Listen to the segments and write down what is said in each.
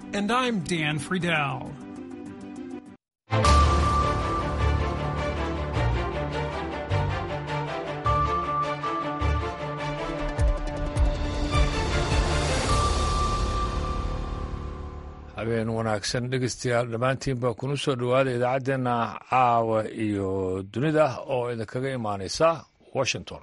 And I'm Dan Friedel. habeen wanaagsan dhegeystayaal dhammaantiin baa kuna soo dhowaada idaacaddeenna caawa iyo dunida oo idinkaga imaanaysa washington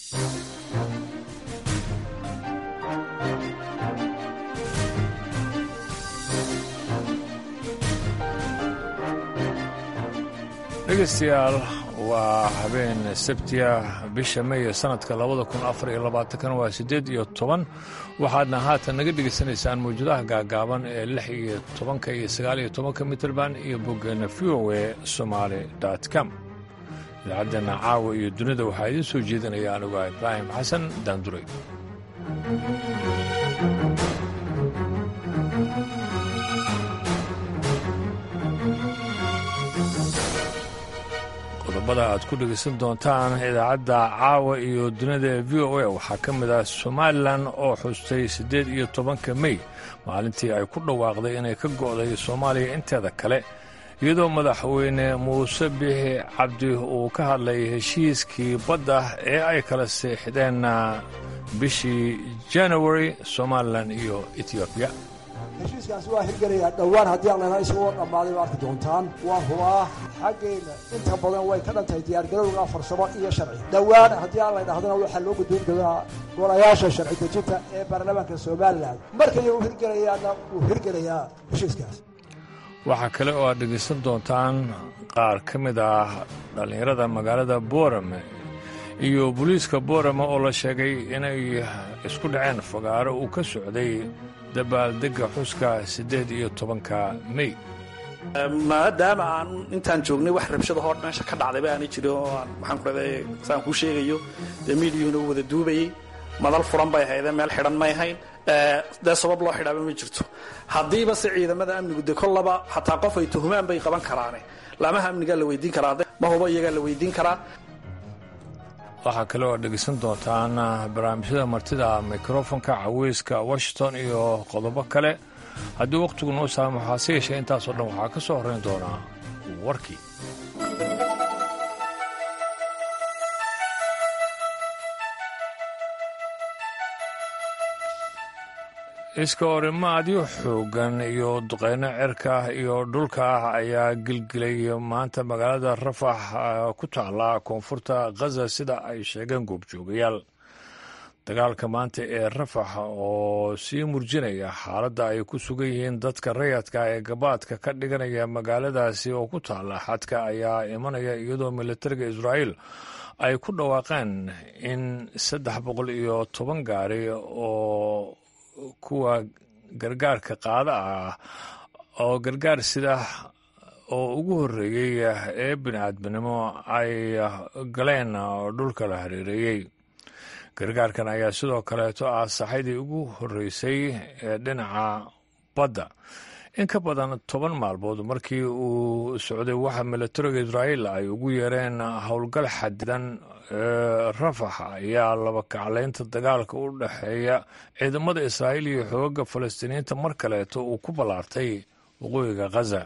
dhegeystayaal waa habeen sabtiya bisha meeya sanadka labada kun afar iyo labaatankan waa siddeed iyo toban waxaadna haatan naga dhegaysanaysaan mawjadaha gaagaaban ee lix iyo tobanka iyo sagaal iyo tobanka mitrband iyo boggeena v o e somaali dot com idaacaddeena caawa iyo dunida waxaa idiin soo jeedinaya anuga ibraahim xasan daanduray qodobada aad ku dhegaysan doontaan idaacadda caawa iyo dunida ee v o a waxaa ka mid ah somalilan oo xustay siddeed iyo tobanka mey maalintii ay ku dhawaaqday inay ka go'day soomaaliya inteeda kale iyadoo madaxweyne muuse biixi cabdi uu ka hadlay heshiiskii badda ee ay kala seexdeen bishii january somalilan iyo etoobiya heshiiskaasi waa hirgelayaa dhowaan haddii aan laynaa isagoo dhammaaday ba arki doontaan waa hubaa xaggeenna inta badan way ka dhantahay diyaargarowga farsamo iyo sharci dhowaan haddii aan laydhahdana waxaa loo gudboon doonaa golayaasha sharci dejinta ee baarlamaanka somalilan markay u hirgelayaana wuu hirgelayaa heshiiskaas waxaa kale oo aad dhegaysan doontaan qaar ka mid ah dhallinyarada magaalada boorame iyo booliiska boorame oo la sheegay inay isku dhaceen fagaaro uu ka socday dabaaldegga xuska siddeed iyo tobanka mey maadaama aan intaan joognay wax rabshada hor meesha ka dhacdayba aanay jirin oo aan maxaan ku raday saan kuu sheegayo dee miidiyuhuna u wada duubayey madal furan bay haydeen meel xidhan may hayn dee sabab loo xidhaaba ma jirto haddiiba se ciidamada amnigu de kollaba xataa qof ay tuhumaan bay qaban karaane laamaha amnigaa la weydiin karaa ma hubo iyagaa la weydiin karaa waxaa kale oo dhegaysan doontaan barnaamijyada martida mikrofonka caweyska washington iyo qodobo kale haddii wakhtigu noo saamo hase yeeshee intaasoo dhan waxaa ka soo horrayn doonaa warkii iska horimaadyo xooggan iyo duqeyno cirka iyo dhulka ah ayaa gilgilay maanta magaalada rafax ku taala koonfurta khaza sida ay sheegeen goobjoogayaal dagaalka maanta ee rafax oo sii murjinaya xaaladda ay ku sugan yihiin dadka rayadka ee gabaadka ka dhiganaya magaaladaasi oo ku taala xadka ayaa imanaya iyadoo militariga israa'iil ay ku dhawaaqeen in saddex boqol iyo toban gaari oo kuwa gargaarka qaada ah oo gargaar sida oo ugu horreeyey ee bini'aadminimo ay galeen dhulka la hareereeyey gargaarkan ayaa sidoo kaleeto ah saxaydii ugu horreysay ee dhinaca badda in ka badan toban maalmood markii uu socday waxa militariga israa'iil ay ugu yeereen howlgal xadidan ee rafax ayaa laba kaclaynta dagaalka u dhexeeya ciidamada israa'iil iyo xoogaga falastiiniyiinta mar kaleeto uu ku ballaartay waqooyiga khaza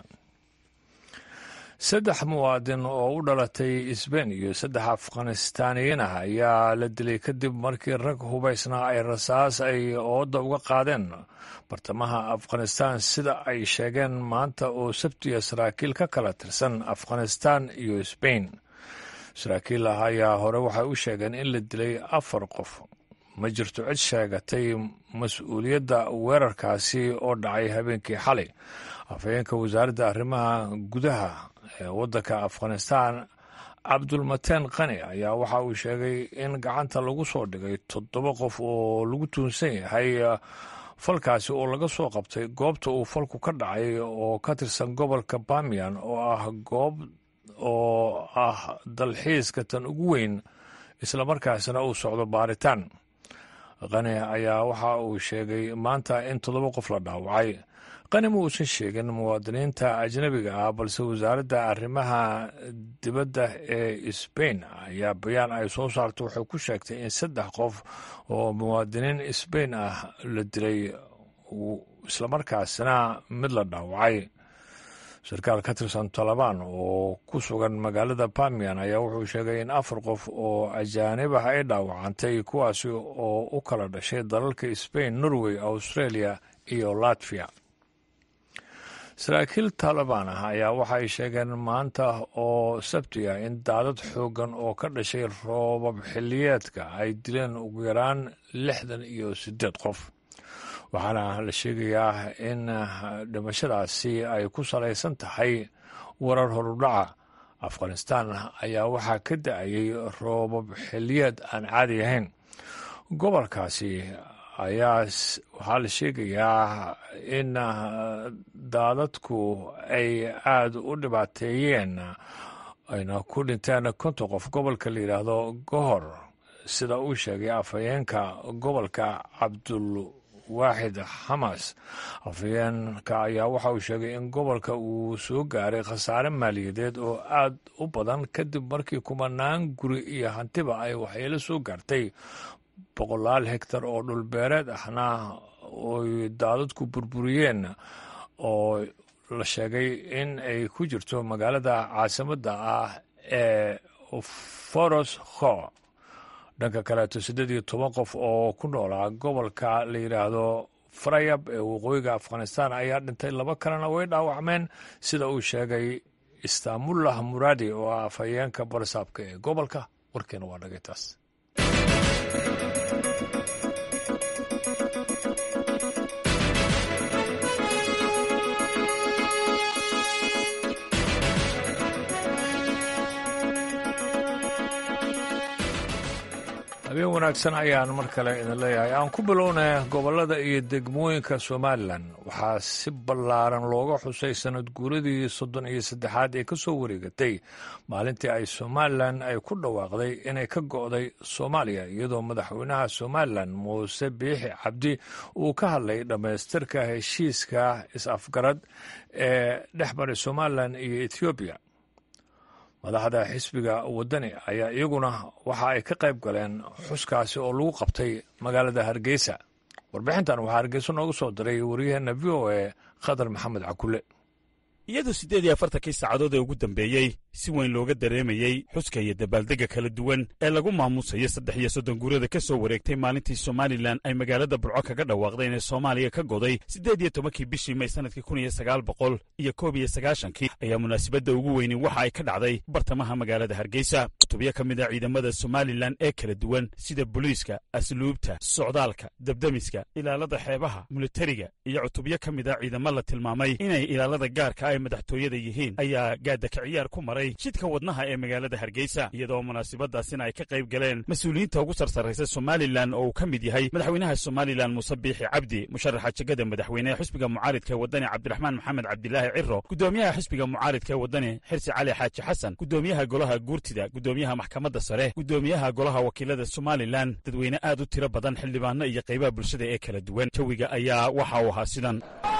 saddex muwaadin oo u dhalatay sbain iyo saddex afghanistaaniyiin ah ayaa la dilay kadib markii rag hubaysnaa ay rasaas ay ooda uga qaadeen bartamaha afghanistaan sida ay sheegeen maanta oo sabtiya saraakiil ka kala tirsan afghanistaan iyo sbain saraakiil ah ayaa hore waxay u sheegeen in la dilay afar qof ma jirto cid sheegatay mas-uuliyadda weerarkaasi oo dhacay habeenkii xalay afhayeenka wasaaradda arrimaha gudaha ee waddanka afghanistaan cabdulmateen qani ayaa waxa uu sheegay in gacanta lagu soo dhigay toddoba qof oo lagu tuunsan yahay falkaasi oo laga soo qabtay goobta uu falku ka dhacay oo ka tirsan gobolka bamiyan oo ah goob oo ah dalxiiska tan ugu weyn islamarkaasina uu socdo baaritaan qani ayaa waxa uu sheegay maanta in toddoba qof la dhaawacay qani ma uusan sheegin muwaadiniinta ajnabiga ah balse wasaaradda arrimaha dibadda ee sbain ayaa bayaan ay soo saartay waxay ku sheegtay in saddex qof oo muwaadiniin sbain ah la dilay islamarkaasina mid la dhaawacay sarkaal ka tirsan talabaan oo ku sugan magaalada bamian ayaa wuxuu sheegay in afar qof oo ajaanib ah ay dhaawacantay kuwaasi oo u kala dhashay dalalka sbain norway australia iyo latviya saraakiil taalibaan ah ayaa waxa ay sheegeen maanta oo sabti ah in daadad xooggan oo ka dhashay roobab xilliyeedka ay dileen ugu yaraan lixdan iyo siddeed qof waxaana la sheegayaa in dhimashadaasi ay ku salaysan tahay warar horudhaca afghanistaan ayaa waxaa ka da-ayay roobab xilliyeed aan caadi ahayn gobolkaasi ayaa waxaa la sheegayaa in daadadku ay aada u dhibaateeyeen ayna ku dhinteen konton qof gobolka la yidhaahdo gohor sida uu sheegay afhayeenka gobolka cabdul waaxid xamas afhayeenka ayaa waxa uu sheegay in gobolka uu soo gaaray khasaare maaliyadeed oo aad u badan kadib markii kumanaan guri iyo hantiba ay waxyeelo soo gaartay boqolaal hegtar oo dhulbeereed ahna oy daadadku burburiyeen oo la sheegay in ay ku jirto magaalada caasimadda ah ee foros kho dhanka kaleeto siddeed iyo toban qof oo ku noolaa gobolka la yidhaahdo farayab ee waqooyiga afghanistaan ayaa dhintay laba kalena way dhaawacmeen sida uu sheegay istaamullah muraadi oo ah afhayeenka barisaabka ee gobolka warkeena waa dhagay taas habeen wanaagsan ayaan mar kale idin leeyahay aan ku bilownay gobollada iyo degmooyinka somalilan waxaa si ballaaran looga xusay sanad guuradii soddon iyo saddexaad ee ka soo wareegatay maalintii ay somalilan ay ku dhawaaqday inay ka go'day soomaaliya iyadoo madaxweynaha somalilan muuse biixi cabdi uu ka hadlay dhammaystirka heshiiska is-afgarad ee dhex maray somalilan iyo ethoobiya madaxda xisbiga waddani ayaa iyaguna waxa ay ka qayb galeen xuskaasi oo lagu qabtay magaalada hargeysa warbixintan waxaa hargeysa noogu soo diray waryaheena v o e khadar maxamed cakule iyadoo siddeed iyo afartankii saacadood ee ugu dambeeyey si weyn looga dareemayey xuska iyo dabaaldegga kala duwan ee lagu maamuusayo saddex iyo soddon guurada ka soo wareegtay maalintii somalilan ay magaalada burco kaga dhawaaqday inay soomaaliya ka goday siddeed iyo tobankii bishii may sannadkii kun iyo sagaal boqol iyo koob iyo sagaashankii ayaa munaasabadda ugu weyni waxa ay ka dhacday bartamaha magaalada hargeysa cutubyo ka mid a ciidamada somalilan ee kala duwan sida booliiska asluubta socdaalka dabdemiska ilaalada xeebaha militariga iyo cutubyo ka mid a ciidamo la tilmaamay inay ilaalada gaarka ay madaxtooyada yihiin ayaa gaadaka ciyaar ku maray jidka wadnaha ee magaalada hargeysa iyadoo munaasabadaasina ay ka qayb galeen mas-uuliyiinta ugu sarsarraysa somalilan oo uu ka mid yahay madaxweynaha somalilan muuse biixi cabdi musharaxa jegada madaxweynehe xisbiga mucaaridka ee waddani cabdiraxmaan maxamed cabdilaahi ciro gudoomiyaha xisbiga mucaaridka ee waddani xirsi cali xaaji xasan gudoomiyaha golaha guurtida gudoomiyaha maxkamadda sare gudoomiyaha golaha wakiilada somalilan dadweyne aad u tiro badan xildhibaano iyo qaybaha bulshada ee kala duwan jawiga ayaa waxa uu ahaa sidan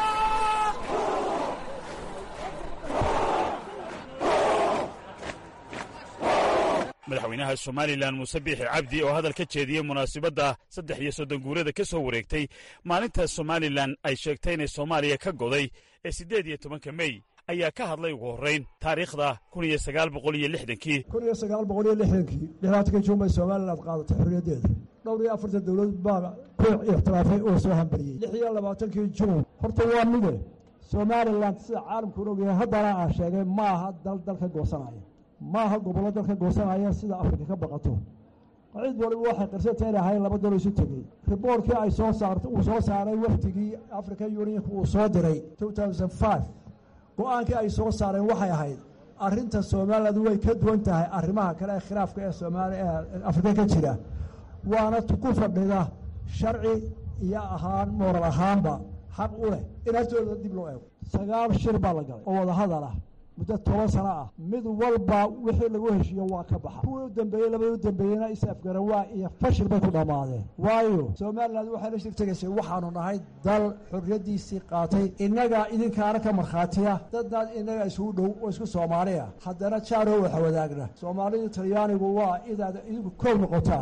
madaxweynaha somalilan muuse biixi cabdi oo hadal ka jeediyey munaasabadda saddex iyo soddon guurada ka soo wareegtay maalinta somalilan ay sheegtay inay soomaaliya ka goday ee siddeed iyo tobanka mey ayaa ka hadlay ugu horrayn taariikhda kun iyo sagaal boqol iyo lixdankii kun iyo sagaal boqol iyo lixdankii lixdaatankii juunbay somalilan qaadatay xorriyaddeeda dhowr iyo afartan dowlad baa ku ixtiraafay oo soo hambariyey lix iyo labaatankii juun horta waa mide somalilan sida caalamkuun ogyahay haddana aan sheegay ma aha dal dalka goosanaya ma aha gobollo dalka goosanaya sida afrika ka baqato cid waliba waxay qirsata inay ahayn laba dalo isu tegey riboorkii ay soo saarta uu soo saaray wafdigii african unionka uu soo diray two thousand five go-aankii ay soo saareen waxay ahayd arrinta somaliland way ka duwan tahay arrimaha kale ee khilaafka ee soomaali ee afrika ka jira waana ku fadhida sharci iyo ahaan mooral ahaanba xaq u leh in haftooda dib loo eego sagaal shir baa la galay oo wadahadal ah muddo toban sano ah mid walba wixii lagu heshiiyo waa ka baxa kuwii u dambeeyey labadii u dambeeyeyna is afgarawaa iyo fashil bay ku dhammaadeen waayo somalilan waxay la shirtegaysay waxaanu nahay dal xorriyaddiisii qaatay innagaa idinkaana ka markhaatiya dadnaad innaga isugu dhow oo isku soomaaliya haddana jaaroo waxa wadaagna soomaalidu talyaanigu waa inaad idinku koob noqotaan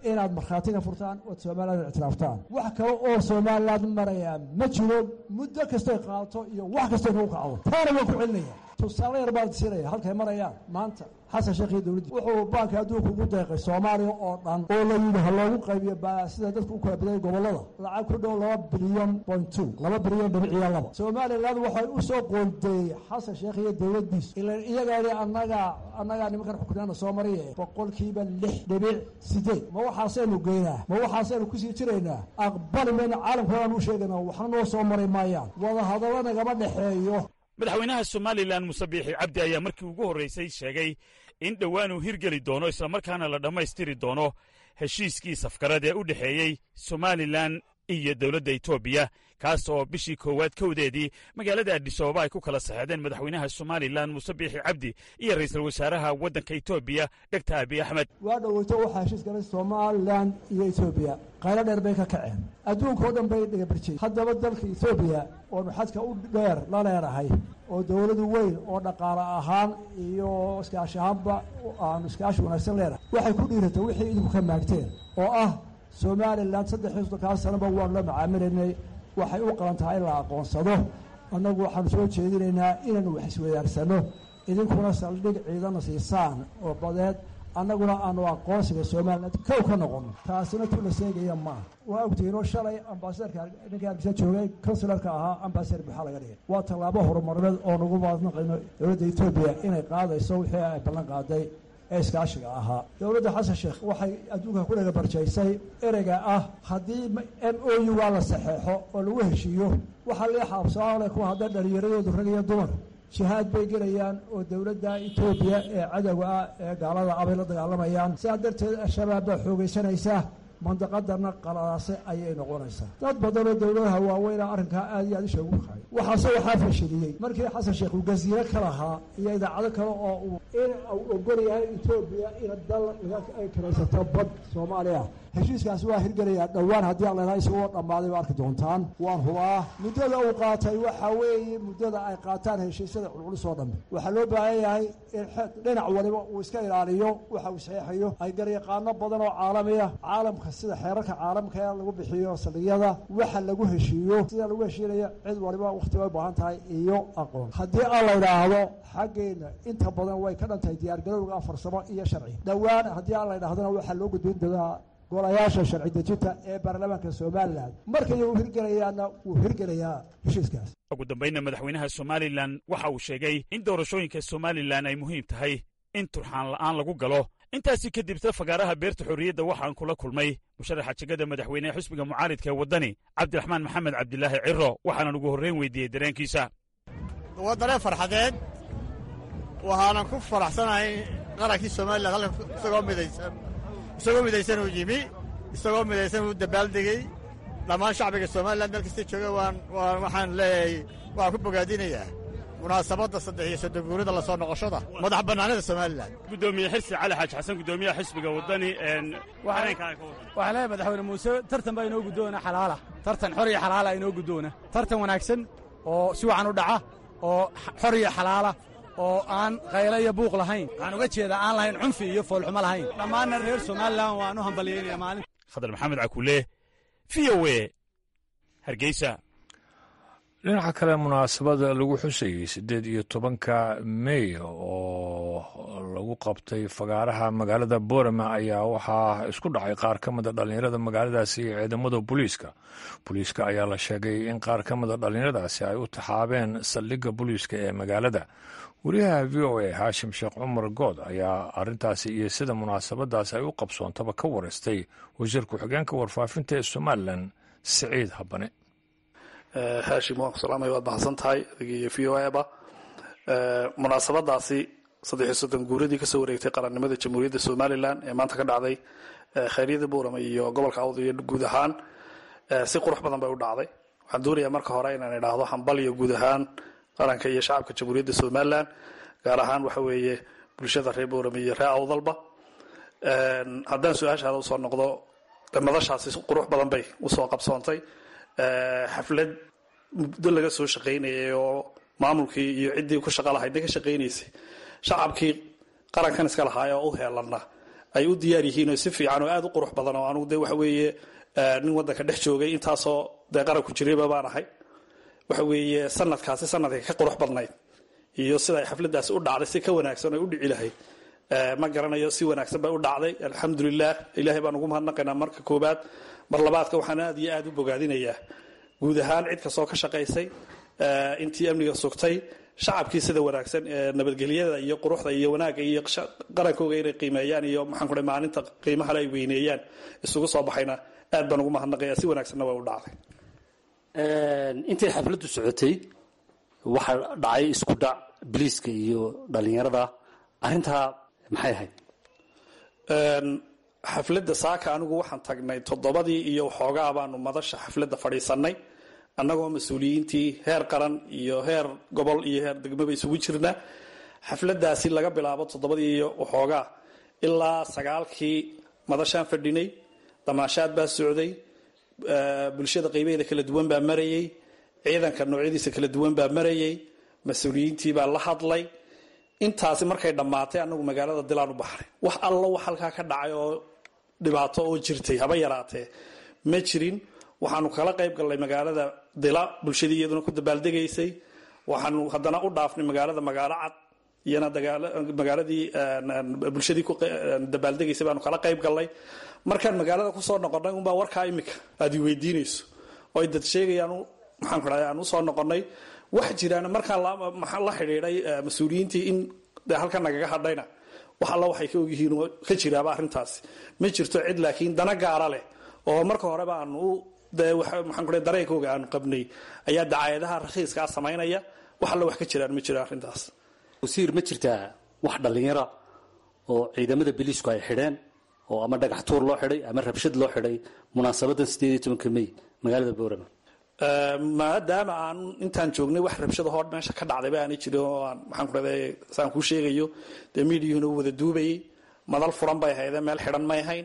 inaad markhaatiga furtaan ood somaliland ictiraaftaan wax kale oo somaliland maraya ma jiro muddo kastay qaato iyo wax kastay nagu kacdo taana waan ku celinaya tusaale yar baan siinaya halkay marayaan maanta xasan sheekh iyo dowladdi wuxuu baanka adduunka ugu deeqay soomaaliya oo dhan oo la yidhi ha loogu qaybiyo sida dadka u kala badayay gobollada lacag ku dhow laba bilyan point two laba bilyan dhibiciya laba somaliland waxay u soo qoondeeyey xasan sheekh iyo dowladdiis ila iyagaani annagaa annagaa nimankan xukunaana soo mariye boqolkiiba lix dhibic sideed ma waxaasaynu geynaa ma waxaasaynu kusii jiraynaa aqbali mayna caalamkoodan u sheegayna waxna noo soo mari maayaan wadahadallo nagama dhexeeyo madaxweynaha somalilan muse biixi cabdi ayaa markii ugu horraysay sheegay in dhowaan uu hirgeli doono islamarkaana la dhammaystiri doono heshiiskii safgarad ee u dhexeeyey somalilan iyo dowladda etoobiya kaas oo bishii koowaad kowdeedii magaalada adhisababa ay ku kala saxeedeen madaxweynaha somalilan muse biixi cabdi iyo ra'iisul wasaaraha waddanka etoobiya dhegta abiy axmed waa dhoweyto waxaa heshiis galay somalilan iyo etoobiya qaylo dheer bay ka kaceen adduunka oo dhan bay dhigabarjiyey haddaba dalka etoobiya oonu xadka u dheer la leedahay oo dowladu weyn oo dhaqaale ahaan iyo iskaashi ahaanba aanu iskaashi wanaagsan leenahay waxay ku dhiiratay wixii idinku ka maagteen oo ah somalilan saddex iyo soddonkaa sanaba waanu la macaamilaynay waxay u qalan tahay in la aqoonsado annagu waxaanu soo jeedinaynaa inaanu wax isweydaarsanno idinkuna saldhig ciidana siisaan oo badeed annaguna aanu aqoonsiga somalilan kow ka noqono taasina tu la seegaya maaha waa ogtihiinoo shalay ambasadarka ninkii hargeysa joogay consularka ahaa ambasadar buxaa laga dhigay waa tallaabo horumarineed oo nagu maadnaqayno dowladda etoobiya inay qaadayso wixii ay ballan qaaday ee iskaashiga ahaa dowladda xasan sheekh waxay adduunka ku dhaga barjaysay ereyga ah haddii m o u waa la saxeexo oo lagu heshiiyo waxaa lee xaabsaale ku hadda dhalinyaradoodu rag iyo dumar jihaad bay gelayaan oo dowladda etoobiya ee cadowga ah ee gaalada abay la dagaalamayaan sidaa darteed al-shabaab baa xoogaysanaysa mandaqadana qalaase ayay noqonaysaa dad badan oo dowladaha waaweyna arrinkaa aad iyo aad isha ugu kahay waxaase waxaa fashiliyey markii xasan sheekh uu gasiiro ka lahaa iyo idaacado kale oo uu in uu ogol yahay etoobiya in dal ay kiraysato bad soomaaliya heshiiskaasi waa hirgelayaa dhowaan haddii aan lenaha isagoo dhammaaday ba arki doontaan waan hubaa muddada uu qaatay waxa weeye muddada ay qaataan heshiisyada culculus oo dhambe waxaa loo baahan yahay in dhinac waliba uu iska ilaaliyo waxa uu saxeexayo ay garyaqaano badan oo caalamiya caalamka sida xeerarka caalamka ee lagu bixiyo saldhigyada waxa lagu heshiiyo sida lagu heshiinaya cid waliba wakhti bay u baahan tahay iyo aqoon haddii aan la yidhaahdo xaggeenna inta badan way ka dhan tahay diyaargarowga farsamo iyo sharci dhowaan haddii aan la yidhahdona waxaa loo gudbin doonaa golayaasha sharci dejinta ee baarlamaanka somalilan markay uu hirgelayaana wuu hirgelayaa heshiiskaas ugu dambaynna madaxweynaha somalilan waxa uu sheegay in doorashooyinka somalilan ay muhiim tahay in turxaan la'aan lagu galo intaasi kadibta fagaaraha beerta xorriyadda waxaan kula kulmay musharaxa jegada madaxweynehe xisbiga mucaaridka ee waddani cabdiraxmaan maxamed cabdilaahi ciro waxaanan ugu horrayn weydiiyey dareenkiisa waa dareen farxadeed waxaanan ku faraxsanahay qarankii somalilan halka isagoo midaysan isagoo midaysan uu yimi isagoo midaysan uu dabaaldegey dhammaan shacbiga somalilan meel kasta jooga waan waxaan leeyahay waxaan ku bogaadinayaa munaasabadda saddex iyo soddon guurida la soo noqoshada madax bannaanida somalilan gudoomiye xirsi cali xaaji xasan gudoomiyaha xisbiga waddani waxaan leeyahay madaxweyne muuse tartan baa inoo guddoona xalaala tartan xor iyo xalaala inoo guddoona tartan wanaagsan oo si wacan u dhaca oo xor iyo xalaala oo aan qaylo iyo buuq lahayn waxaan uga jeedaa aan lahayn cunfi iyo foolxumo lahayn dhammaanna reer somalilan waan u hambalyaynaya maalin khadar maxamed cakuule v o e hargeysa dhinaca kale munaasabada lagu xusayey siddeed iyo tobanka mey oo lagu qabtay fagaaraha magaalada boorama ayaa waxaa isku dhacay qaar ka mida dhallinyarada magaaladaasi iyo ciidamada booliiska booliiska ayaa la sheegay in qaar ka mida dhallinyaradaasi ay u taxaabeen saldhigga booliiska ee magaalada wariyaha v o a haashim sheekh cumar good ayaa arintaasi iyo sida munaasabadaasi ay u qabsoontaba ka wareystay wasiir ku-xigeenka warfaafinta ee somalilan siciid habane haashim waan ku salaamaya waad mahadsan tahay adigiiyo v o eba munaasabadaasi saddexiyo soddon guuradii kasoo wareegtay qarannimada jamhuuriyadda somalilan ee maanta ka dhacday khayryada buurama iyo gobolka awd iyo guud ahaan si qurux badan bay u dhacday waxaan doonayaa marka hore inaan idhaahdo hambal iyo guud ahaan qaranka iyo shacabka jamhuuriyadda somalilan gaar ahaan waxa weeye bulshada reer buurama iyo reer awdalba haddaan su-aashaada usoo noqdo madashaasi qurux badan bay usoo qabsoontay xaflad muddo laga soo shaqaynayay oo maamulkii iyo ciddii ku shaqa lahayd ka shaqaynaysay shacabkii qarankan iska lahaay oo u heelanna ay u diyaar yihiin oo si fiican oo aada u qurux badan oo anugu dee waxa weeye nin waddanka dhex joogay intaasoo dee qaran ku jirayba baan ahay waxa weeye sanadkaasi sanadka ka qurux badnayd iyo sida ay xafladaasi u dhacday si ka wanaagsan oo u dhici lahayd ma garanayo si wanaagsan bay u dhacday alxamdulilah ilaahay baan ugu mahadnaqaynaa marka koobaad mar labaadka waxaan aad iyo aada u bogaadinayaa guud ahaan cid kastoo ka shaqaysay intii amniga sugtay shacabkii sida wanaagsan ee nabadgelyada iyo quruxda iyo wanaagga iyo qarankooga inay qiimeeyaan iyo maxaan ku maalinta qiimahale ay weyneeyaan isugu soo baxayna aad baan ugu mahadnaqaya si wanaagsanna waa u dhacday intay xafladdu socotay waxaa dhacay isku dhac biliiska iyo dhallinyarada arrintaa maxay ahayd xafladda saaka anigu waxaan tagnay toddobadii iyo waxoogaa baanu madasha xafladda fadhiisanay annagoo mas-uuliyiintii heer qaran iyo heer gobol iyo heer degmaba isugu jirna xafladaasi laga bilaabo toddobadii iyo waxoogaa ilaa sagaalkii madashaan fadhinay damaashaad baa socday bulshada qaybaheeda kala duwan baa marayay ciidanka noocyadiisa kala duwan baa marayay mas-uuliyiintii baa la hadlay intaasi markay dhammaatay anagu magaalada dilaan u baxnay wax allo wax halkaa ka dhacay oo dhibaato oo jirtay haba yaraatee ma jirin waxaanu kala qayb gallay magaalada dila bulshadii iyaduna ku dabaaldegaysay waxaanu haddana u dhaafnay magaalada magaalo cad iyana magaaladii bulshadii ku dabaaldegaysay baanu kala qayb gallay markaan magaalada kusoo noqonnay unbaa warkaa imika aad i weydiinayso oo ay dad sheegayaan maxaan ku dhahay aan usoo noqonnay wax jiraan markaan la xidhiidhay mas-uuliyiintii in de halkan nagaga hadhayna wax alla waxay ka ogyihiin oo ka jiraaba arrintaasi ma jirto cid laakiin dana gaara leh oo marka horeba aanu de maxaan ku dareenkooga aanu qabnay ayaa dacaayadaha rakhiiskaa samaynaya wax alla wax ka jiraan ma jiro arrintaas wasiir ma jirtaa wax dhallinyara oo ciidamada biliisku ay xidheen oo ama dhagax tuur loo xidhay ama rabshad loo xidhay munaasabadan sideed iyo tobanka may magaalada boorama maadaama aan intaan joognay wax rabshadahoo meesha ka dhacdayba aanay jirin oo aan maxaan ku dhahday saan kuu sheegayo dee miidiyuhuna u wada duubayay madal furan bay haydeen meel xidhan may hayn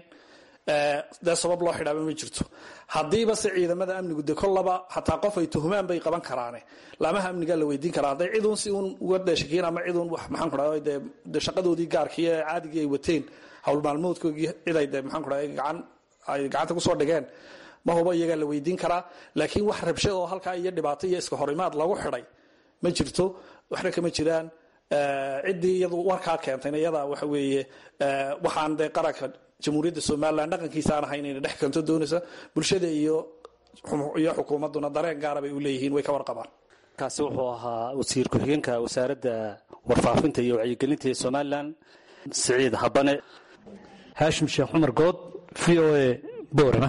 dee sabab loo xidhaaba ma jirto haddiiba se ciidamada amnigu de kollaba hataa qof ay tuhumaan bay qaban karaane laamaha amnigaa la weydiin karaa hadday ciduun si uun uga dheeshakiin ama ciduun wax maxaan ku dhahday dee de shaqadoodii gaarkii ee caadigii ay wateen hawl maalmoodkoogii ciday de maxaan ku dhahday gacan ay gacanta kusoo dhigeen ma hubo iyagaa la weydiin karaa laakiin wax rabshad oo halkaa iyo dhibaato iyo iska horimaad lagu xidhay ma jirto waxna kama jiraan ciddii iyadu warkaa keentayna iyada waxa weeye waxaan dee qaranka jamhuuriyadda somalilan dhaqankiisa aan ahayn inay dhex keento doonaysa bulshada iyo iyo xukuumadduna dareen gaara bay u leeyihiin way ka warqabaan kaasi wuxuu ahaa wasiir ku-xigeenka wasaaradda warfaafinta iyo wacyigelinta ee somalilan siciid habane haashim sheekh cumar good v o a boorama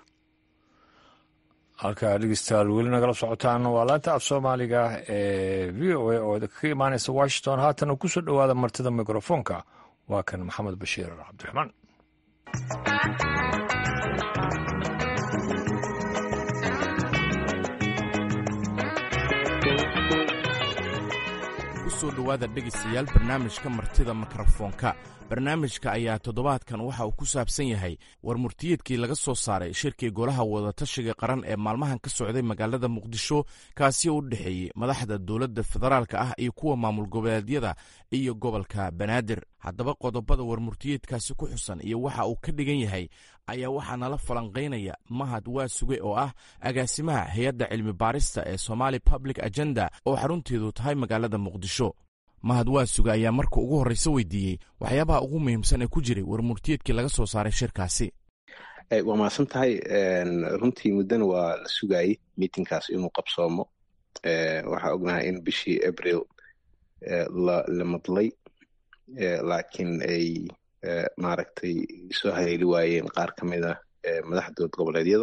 halkaa dhegeystayaal weli nagala socotaan waa laanta af soomaaliga ee v o a oo ka imaanaysa washington haatana kusoo dhowaada martida mikrofoonka waa kan maxamed bashiir cabdiraxmaan kusoo dhowaada dhegaystayaal barnaamijka martida mikrofoonka barnaamijka ayaa toddobaadkan waxa uu ku saabsan yahay war murtiyeedkii laga soo saaray shirkii golaha wadatashiga qaran ee maalmahan ka socday magaalada muqdisho kaasi oo u dhexeeyey madaxda dowladda federaalka ah iyo kuwa maamul goboleedyada iyo gobolka banaadir haddaba qodobada war murtiyeedkaasi ku xusan iyo waxa uu ka dhigan yahay ayaa waxaa nala falanqaynaya mahad waa suge oo ah agaasimaha hay-adda cilmi baarista ee somali public agenda oo xarunteedu tahay magaalada muqdisho mahad waa suge ayaa marka ugu horreyse weydiiyey waxyaabaha ugu muhiimsan ee ku jiray war murtiyeedkii laga soo saaray shirkaasi waa mahadsan tahay runtii muddana waa la sugayey miitinkaas inuu qabsoomo waxaa ognahay in bishii abril la madlay laakiin ay maaragtay soo haleeli waayeen qaar ka mid ah madaxdood goboleedyada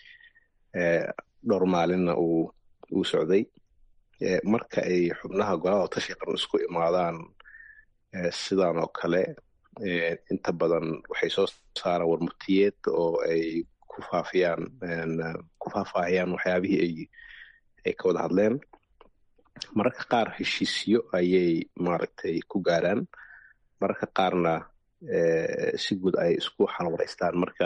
dhowr maalinna uu socday marka ay xubnaha golaha tashi qaran isku imaadaan sidan oo kale inta badan waxay soo saaraan warmurtiyeed oo ay ku faafiyaan ku faahfaahiyaan waxyaabihii ay ay ka wada hadleen mararka qaar heshiisyo ayay maaragtay ku gaaraan mararka qaarna si guud ay isku xalwaraystaan marka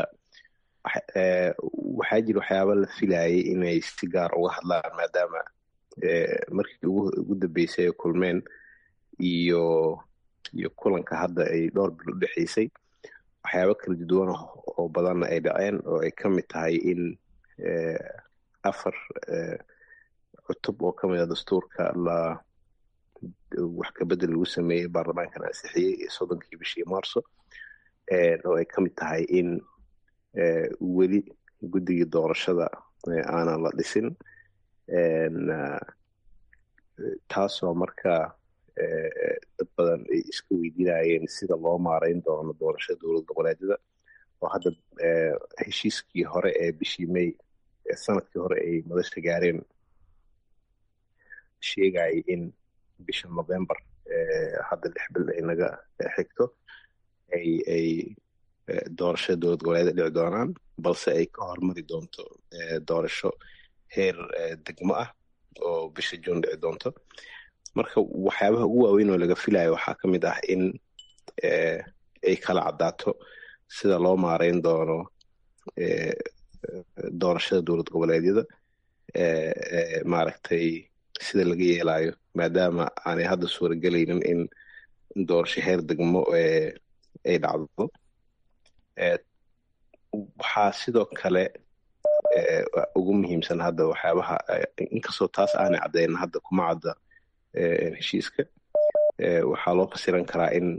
waxaa jira waxyaaba la filayay inay si gaar uga hadlaan maadaama markii ugu dambeysay ay kulmeen iyo iyo kulanka hadda ay dhowr bil u dhexeysay waxyaabo kala duwan oo badanna ay dhaceen oo ay ka mid tahay in afar cutub oo ka mid a dastuurka la wax kabedel lagu sameeyey baarlamaankan ansixiyey soddonkii bishii maarso oo ay ka mid tahay in weli guddigii doorashada aanan la dhisin taasoo marka dad badan ay iska weydiinayeen sida loo maarayn doono doorashada dowlad goboleedyada oo hadda heshiiskii hore ee bishii may sanadkii hore ay madasha gaareen sheegayay in bisha november hadda lix bil ay naga xigto ay ay doorashada dowlad goboleeda dhici doonaan balse ay ka hormari doonto doorasho heer degmo ah oo bisha juun dhici doonto marka waxyaabaha ugu waaweyn oo laga filayo waxaa ka mid ah in ay kala caddaato sida loo maarayn doono doorashada dowlad goboleedyada maaragtay sida laga yeelayo maadaama aanay hadda suuragelaynin in doorasho heer degmo ay dhacdo waxaa sidoo kale ugu muhiimsan hadda waxyaabaha inkastoo taas aanay caddayn hadda kuma cadda heshiiska waxaa loo fasiran karaa in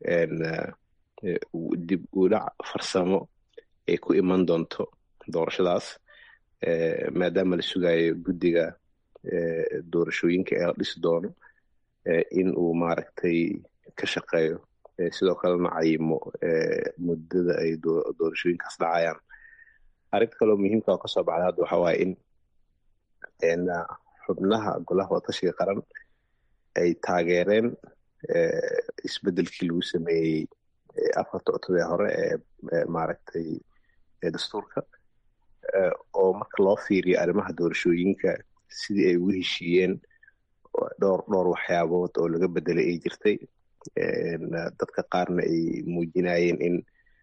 dib udhac farsamo ay ku iman doonto doorashadaas maadaama la sugayo guddiga doorashooyinka ee la dhisi doono in uu maaragtay ka shaqeeyo sidoo kalena cayimo muddada ay doorashooyinkaas dhacayaan arrinta kaloo muhiimka oo kasoo baxda hadda waxaa waaye in xubnaha golaha watashiga qaran ay taageereen isbedelkii lagu sameeyey afarta cutub ee hore ee maaragtay dastuurka oo marka loo fiiriyo arrimaha doorashooyinka sidii ay ugu heshiiyeen dhowr dhowr waxyaabood oo laga bedelay ay jirtay dadka qaarna ay muujinayeen in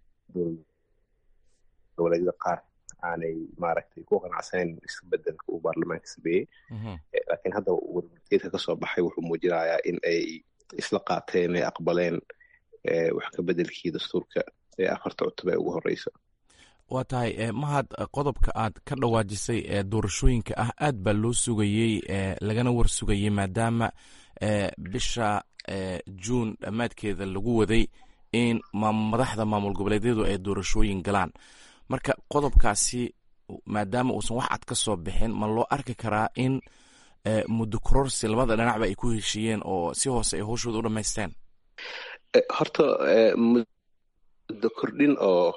goboleedyada qaar aanay maaragtay ku qanacsanayn isbedelka uu baarlamaanka sameeyey laakiin hadda warmurteedka kasoo baxay wuxuu muujinayaa in ay isla qaateen ay aqbaleen wax ka bedelkii dastuurka ee afarta cutub ee ugu horeysa waa tahay mahad qodobka aad ka dhawaajisay ee doorashooyinka ah aad baa loo sugayey lagana war sugayey maadaama bisha juun dhammaadkeeda lagu waday in madaxda maamul goboleedyadu ay doorashooyin galaan marka qodobkaasi maadaama uusan wax cad ka soo bixin ma loo arki karaa in muddo kororsi labada dhinacba ay ku heshiiyeen oo si hoose ay howshooda u dhamaysteen horta muddo kordhin oo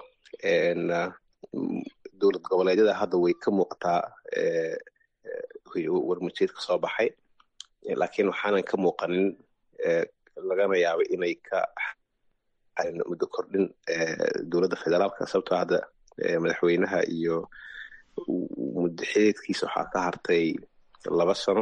dowlad goboleedyada hadda way ka muuqataa warmujeed ka soo baxay laakiin waxaanan ka muuqanin lagana yaaba inay ka muddo kordhin dowladda federaalka sababtoo hadda madaxweynaha iyo muddo xideedkiisa waxaa ka hartay laba sano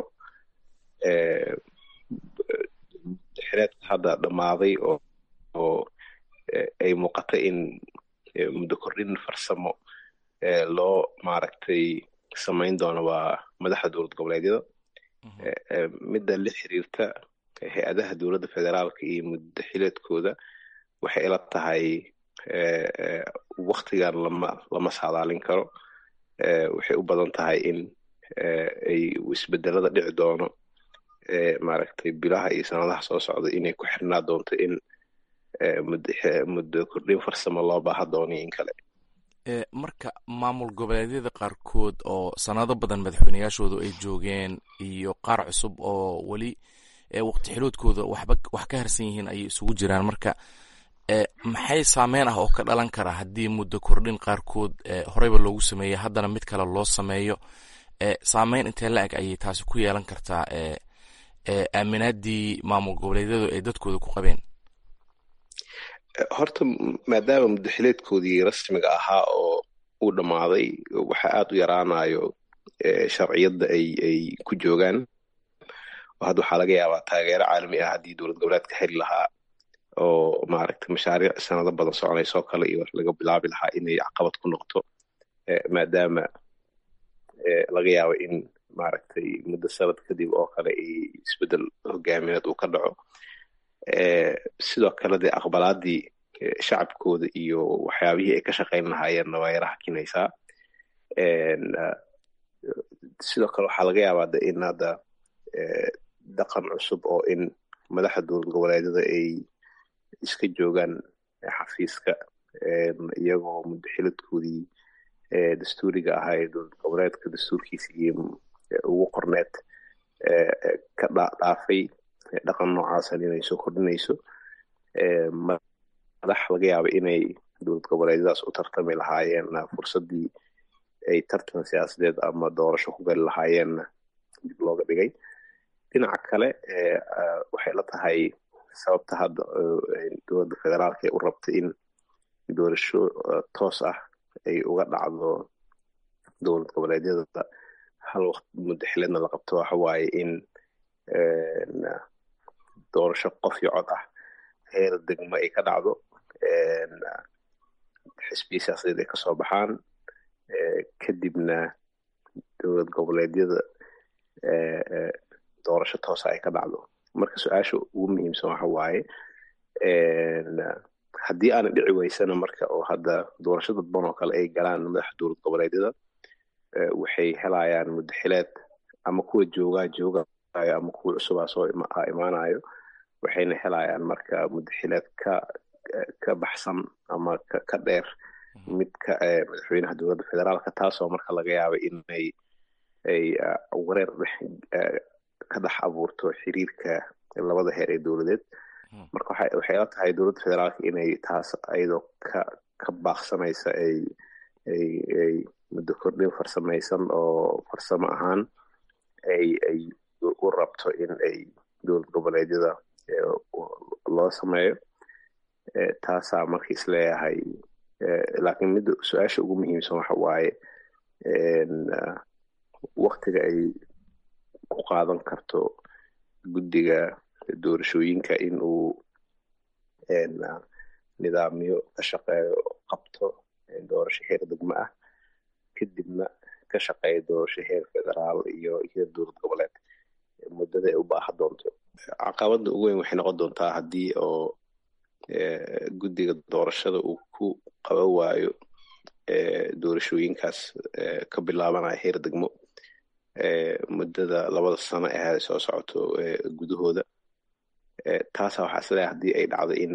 xideedka hadda dhammaaday oo oo ay muuqata in muddo kordhin farsamo loo maaragtay samayn doono waa madaxda dowlad goboleedyada midda la xiriirta hay-adaha dowladda federaalka iyo muddo xileedkooda waxay ila tahay waktigan lama lama saadaalin karo waxay u badan tahay in ay isbedelada dhici doono maaragtay bilaha iyo sanadaha soo socda inay ku xirnaa doonto in muddo kordhin farsamo loo baaha doono in kale marka maamul goboleedyada qaarkood oo sanado badan madaxweyneyaashoodu ay joogeen iyo qaar cusub oo weli waqti xiloodkooda waxba wax ka harsan yihiin ayay isugu jiraan marka maxay saameyn ah oo ka dhalan kara haddii muddo kordhin qaarkood horeyba loogu sameeyey haddana mid kale loo sameeyo saameyn intee la eg ayay taasi ku yeelan kartaa aaminaadii maamul goboleedyadu ay dadkooda ku qabeen horta maadaama muddaxileedkoodii rasmiga ahaa oo uu dhammaaday waxa aad u yaraanayo sharciyadda ay ay ku joogaan oo hadda waxaa laga yaabaa taageero caalami ah haddii dowlad goboleedka heli lahaa oo maaragtay mashaariic sanado badan soconaysoo kale iyo wax laga bilaabi lahaa inay caqabad ku noqoto maadaama laga yaabo in maaragtay muddo sanad kadib oo kale isbedel hogaamineed uu ka dhaco sidoo kale dee aqbalaadii shacabkooda iyo waxyaabihii ay ka shaqayn lahaayeenna waa yara hakinaysaa sidoo kale waxaa laga yaabaa de in hadda dhaqan cusub oo in madaxda dowlad goboleedyada ay iska joogaan xafiiska iyagoo mudaxiladkoodii dastuuriga ahaa ee dowlad goboleedka dastuurkiisa iyo ugu qorneed ka dhaafay dhaqan noocaasan inay soo kordhinayso madax laga yaaba inay dowlad goboleedyadaas u tartami lahaayeen fursaddii ay tartan siyaasadeed ama doorasho ku gali lahaayeenna dib looga dhigay dhinaca kale waxay la tahay sababta hadda dowladda federaalka ee u rabta in doorasho toos ah ay uga dhacdo dowlad goboleedyada hal waqt mudaxileedna la qabto waxa waaye in doorasho qof iyo cod ah heer degmo ay ka dhacdo xisbiya siyaasadeed ay kasoo baxaan kadibna dowlad goboleedyada doorasho toosa ay ka dhacdo marka su-aasha ugu muhiimsan waxa waaye haddii aana dhici weysana marka oo hadda doorasho dadban oo kale ay galaan madaxa dowlad goboleedyada waxay helayaan mudaxileed ama kuwa joogaa joogayo ama kuwa cusubaa soo imaanayo waxayna helayaan marka mudaxileed ka ka baxsan ama ka dheer midka madaxweynaha dowladda federaalka taasoo marka laga yaaba inay ay wareer ka dhex abuurto xiriirka labada heer ee dowladeed marka waxay la tahay dowladda federaalka inay taas ayadoo ka ka baaqsanaysa ay ay ay muddo kordhin farsamaysan oo farsamo ahaan ay ay u rabto in ay dowlad goboleedyada loo sameeyo taasaa marka is leeyahay laakiin midda su-aasha ugu muhiimsan waxa waaye waktiga ay ku qaadan karto guddiga doorashooyinka in uu nidaamyo ka shaqeeyo qabto doorasho heer degmo ah kadibna ka shaqeeya doorasho heer federaal iyo heer dowlad goboleed muddada ay u baaha doonto caqabada ugu weyn waxay noqon doontaa haddii oo guddiga doorashada uu ku qaban waayo doorashooyinkaas ka bilaabanaya heer degmo muddada labada sano ee soo socoto gudahooda taasa waxaa isleeyahay haddii ay dhacdo in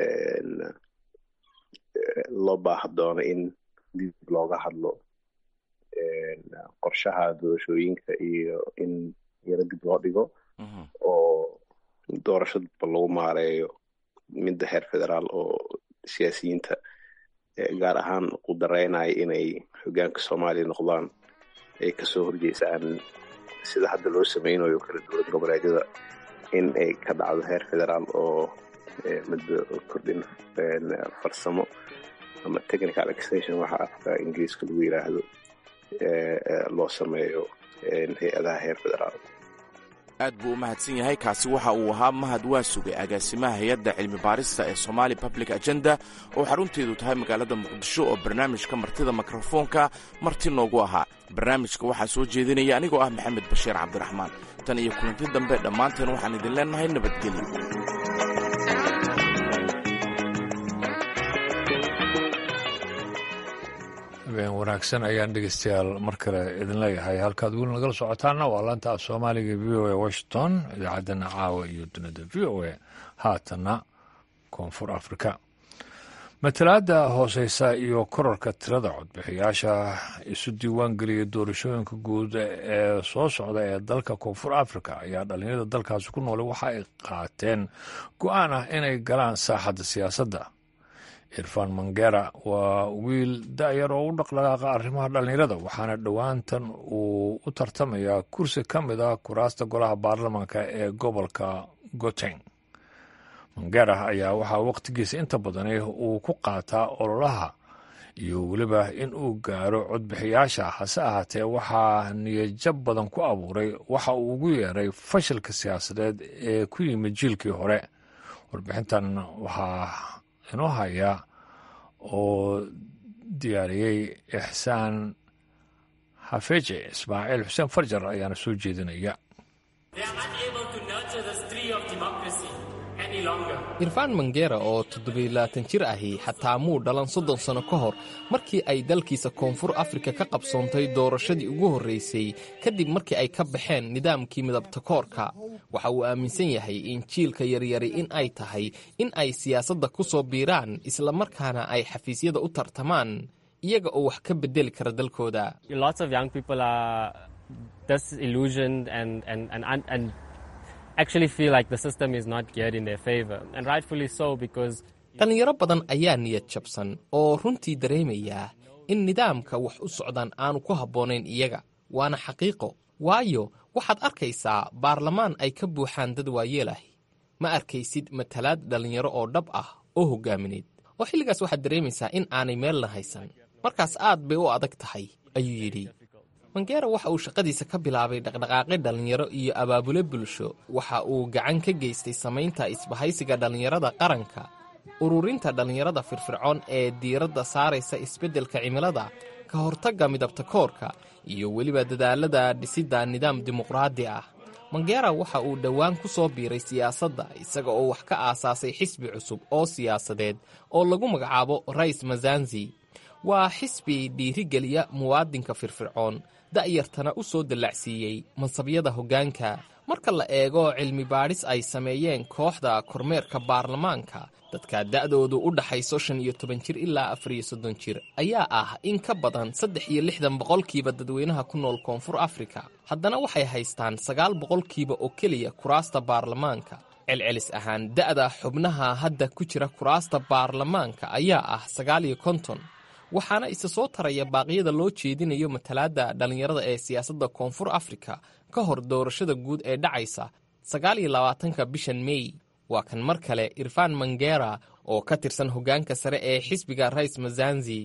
loo baaha doono in dib looga hadlo qorshaha doorashooyinka iyo in yaro dib loo dhigo oo doorasho dadba lagu maareeyo midda heer federaal oo siyaasiyiinta gaar ahaan ku dareynaya inay hogaanka soomaaliya noqdaan ay kasoo horjeysaan sida hadda loo sameynayo kala dowlad goboleedyada in ay ka dhacdo heer federaal oo muddo kordhin farsamo ama technical extension waxa afka ingiriiska lagu yiraahdo loo sameeyo hay-adaha heer federaal aad buu u mahadsan yahay kaasi waxa uu ahaa mahad waa sugay agaasimaha hay-adda cilmi baarista ee somaali public agenda oo xarunteedu tahay magaalada muqdisho oo barnaamijka martida mikrofoonka marti noogu ahaa barnaamijka waxaa soo jeedinaya anigoo ah maxamed bashiir cabdiraxmaan tan iyo kulanti dambe dhammaanteen waxaan idin leennahay nabadgelyo habeen wanaagsan ayaan dhegeystayaal mar kale idin leeyahay halkaad weli nagala socotaana waa laanta af soomaaliga v o a washington idaacaddana caawa iyo dunida v o a haatanna koonfur afrika matalaadda hooseysa iyo korarka tirada codbixiyaasha isu diiwaan geliya doorashooyinka guud ee soo socda ee dalka koonfur afrika ayaa dhalinyarada dalkaasi ku noolay waxa ay qaateen go-aan ah inay galaan saaxadda siyaasadda irfan mangera waa wiil da-yar oo u dhaqdhaqaaqa arrimaha dhallinyarada waxaana dhowaantan uu u tartamayaa kursi ka mid ah kuraasta golaha baarlamaanka ee gobolka goteng mangera ayaa waxaa wakhtigiisa inta badani uu ku qaataa ololaha iyo weliba in uu gaaro codbixiyaasha hase ahaatee waxaa niyajab badan ku abuuray waxa uu ugu yeeray fashilka siyaasadeed ee ku yimid jiilkii hore warbixintan waxaa inoo haya oo diyaariyey ixsaan xafeje ismaaciil xuseen farjar ayaana soo jeedinaya irfaan mangera oo toddobiilaatan jir ahi xataa muu dhalan soddon sanno ka hor markii ay dalkiisa koonfur afrika ka qabsoontay doorashadii ugu horraysay kadib markii ay ka baxeen nidaamkii midabtakoorka waxa uu aaminsan yahay in jiilka yaryari in ay tahay in ay siyaasadda ku soo biiraan islamarkaana ay xafiisyada u tartamaan iyaga oo wax ka beddeli kara dalkooda dhallinyaro badan ayaa niyad jabsan oo runtii dareemayaa in nidaamka wax u socdaan aanu ku habboonayn iyaga waana xaqiiqo waayo waxaad arkaysaa baarlamaan ay ka buuxaan dad waayeelahi ma arkaysid matalaad dhallinyaro oo dhab ah oo hoggaamineed oo xilligaas waxaad dareemaysaa in aanay meelna haysan markaas aad bay u adag tahay ayuu yidhi mangera waxa uu shaqadiisa ka bilaabay dhaqdhaqaaqi dhallinyaro iyo abaabule bulsho waxa uu gacan ka geystay samaynta isbahaysiga dhallinyarada qaranka ururinta dhallinyarada firfircoon ee diiradda saaraysa isbeddelka cimilada ka hortagga midabtakoorka iyo weliba dadaalada dhisidda nidaam dimuqraadi ah mangera waxa uu dhowaan ku soo biiray siyaasadda isaga oo wax ka aasaasay xisbi cusub oo siyaasadeed oo lagu magacaabo rais mazanzi waa xisbi dhiirigeliya muwaadinka firfircoon da'yartana u soo dallacsiiyey mansabyada hoggaanka marka la eego cilmi baadhis ay sameeyeen kooxda kormeerka baarlamaanka dadka da'doodu u dhaxayso shan iyo toban jir ilaa afar iyo soddon jir ayaa ah in ka badan saddex iyo lixdan boqolkiiba dadweynaha ku nool koonfur afrika haddana waxay haystaan sagaal boqolkiiba oo keliya kuraasta baarlamaanka celcelis ahaan da'da xubnaha hadda ku jira kuraasta baarlamaanka ayaa ah sagaal iyo konton waxaana isa soo taraya baaqyada loo jeedinayo matalaadda dhallinyarada ee siyaasadda koonfur afrika ka hor doorashada guud ee dhacaysa sagaal iyo labaatanka bishan mey waa kan mar kale irfaan mangera oo ka tirsan hoggaanka sare ee xisbiga rais mazanzi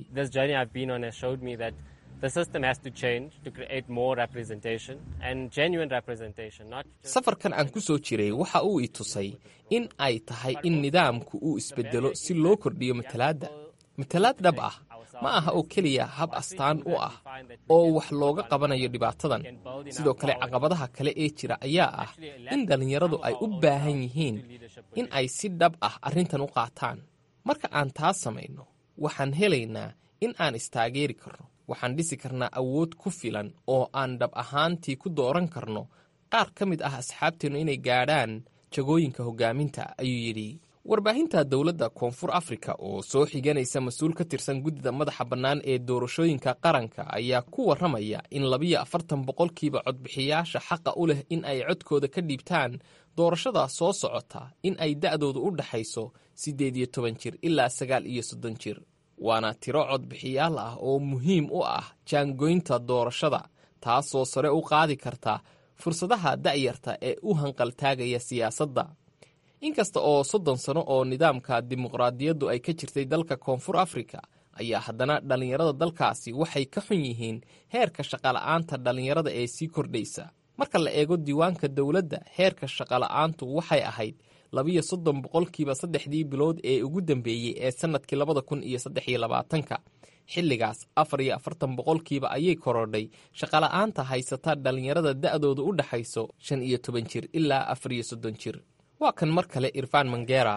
safarkan aan ku soo jiray waxa uu i tusay in ay tahay in nidaamku uu isbeddelo si loo kordhiyo matalaadda matalaad dhab ah ma aha oo keliya hab astaan u ah oo wax looga qabanayo dhibaatadan sidoo kale caqabadaha kale ee jira ayaa ah in dhallinyaradu ay u baahan yihiin in ay si dhab ah arrintan u qaataan marka aan taas samayno waxaan helaynaa in aan istaageeri karno waxaan dhisi karnaa awood ku filan oo aan dhab ahaantii ku dooran karno qaar ka mid ah asxaabteennu inay gaadhaan jagooyinka hoggaaminta ayuu yidhi warbaahinta dowladda koonfur afrika oo soo xiganaysa mas-uul ka tirsan guddida madaxa bannaan ee doorashooyinka qaranka ayaa ku warramaya in labiyo afartan boqolkiiba codbixiyaasha xaqa u leh in ay codkooda ka dhiibtaan doorashada soo socota in ay da'doodu u dhaxayso siddeed iyo toban jir ilaa sagaal iyo soddon jir waana tiro codbixiyaal ah oo muhiim u ah jaangoynta doorashada taasoo sare u qaadi karta fursadaha da'yarta ee u hanqaltaagaya siyaasadda inkasta oo soddon sano oo nidaamka dimuqraadiyaddu ay ka jirtay dalka koonfur afrika ayaa haddana dhallinyarada dalkaasi waxay ka xun yihiin heerka shaqala'aanta dhallinyarada ee sii kordhaysa marka la eego diiwaanka dowladda heerka shaqala'aantu waxay ahayd labiyo soddon boqolkiiba saddexdii bilood ee ugu dambeeyey ee sannadkii labada kun iyo saddex iyo labaatanka xilligaas afar iyo afartan boqolkiiba ayay korodhay shaqala'aanta haysata dhallinyarada da'doodu u dhaxayso shan iyo toban jir ilaa afar iyo soddon jir waa kan mar kale irfaan mangera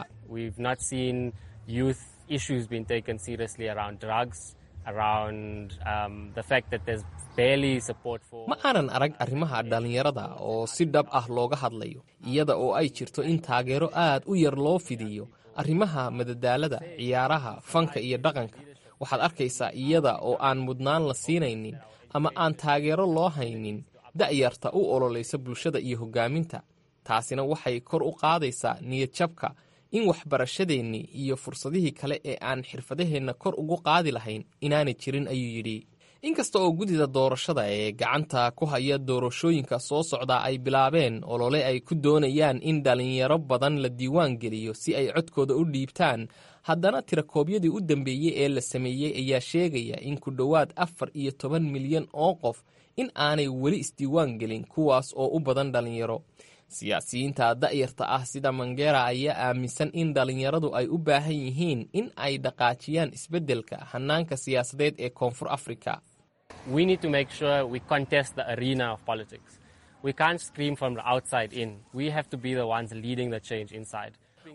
ma aanan arag arrimaha dhallinyarada oo si dhab ah looga hadlayo iyada oo ay jirto in taageero aad u yar loo fidiyo arrimaha madadaalada ciyaaraha fanka iyo dhaqanka waxaad arkaysaa iyada oo aan mudnaan la siinaynin ama aan taageero loo haynin da'yarta u ololaysa bulshada iyo hoggaaminta taasina waxay kor u qaadaysaa niyadjabka in waxbarashadeennii iyo fursadihii kale ee aan xirfadaheenna kor ugu qaadi lahayn inaanay jirin ayuu yidhi inkasta oo guddida doorashada ee gacanta ku haya doorashooyinka soo socda ay bilaabeen olole ay ku doonayaan in dhallinyaro badan la diiwaan geliyo si ay codkooda u dhiibtaan haddana tirakoobyadii u dambeeyey ee la sameeyey ayaa sheegaya in ku dhowaad afar iyo toban milyan oo qof in aanay weli isdiiwaan gelin kuwaas oo u badan dhallinyaro siyaasiyiinta da'yarta ah sida mangera ayaa aaminsan in dhallinyaradu ay u baahan yihiin in ay dhaqaajiyaan isbeddelka hannaanka siyaasadeed ee koonfur afrika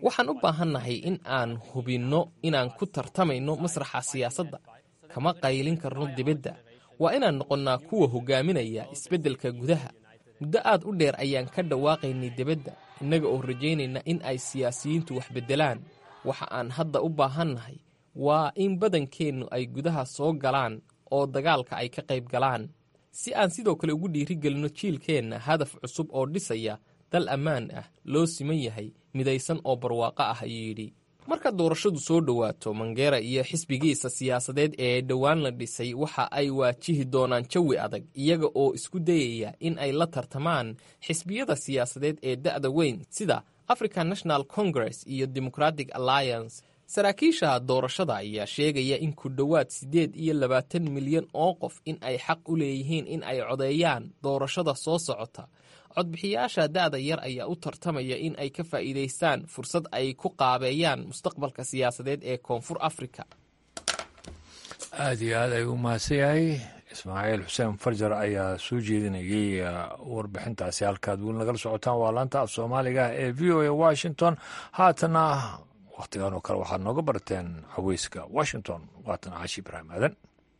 waxaan u baahannahay in aan hubinno inaan ku tartamayno masraxa siyaasadda kama qaylin karno dibadda waa inaan noqonnaa kuwa hogaaminaya isbeddelka gudaha muddo aad u dheer ayaan ka dhawaaqaynay dibadda innaga oo rajaynayna in ay siyaasiyiintu wax beddelaan waxa aan hadda u baahannahay waa in badankeennu ay gudaha soo galaan oo dagaalka ay ka qayb galaan si aan sidoo kale ugu dhiirigelinno jiilkeenna hadaf cusub oo dhisaya dal ammaan ah loo siman yahay midaysan oo barwaaqo ah ayuu yidhi marka doorashadu soo dhowaato mangera iyo xisbigiisa siyaasadeed ee dhowaan la dhisay waxa ay waajihi doonaan jawi adag iyaga oo isku dayaya in ay la tartamaan xisbiyada siyaasadeed ee da'da weyn sida african national congress iyo democratic alliance saraakiisha doorashada ayaa sheegaya in ku dhowaad siddeed iyo labaatan milyan oo qof in ay xaq u leeyihiin in ay codeeyaan doorashada soo socota codbixiyaasha da'da yar ayaa u tartamaya in ay ka faa'iidaystaan fursad ay ku qaabeeyaan mustaqbalka siyaasadeed ee koonfur afrika aad iyo aad ayuu mahadsan yahay ismaaciil xuseen farjar ayaa soo jeedinayay warbixintaasi halkaad weli nagala socotaan waa laanta af soomaaliga ee v o a washington haatana wakhtigan oo kale waxaad nooga barteen caweyska washington waatan caashi ibraahim aadan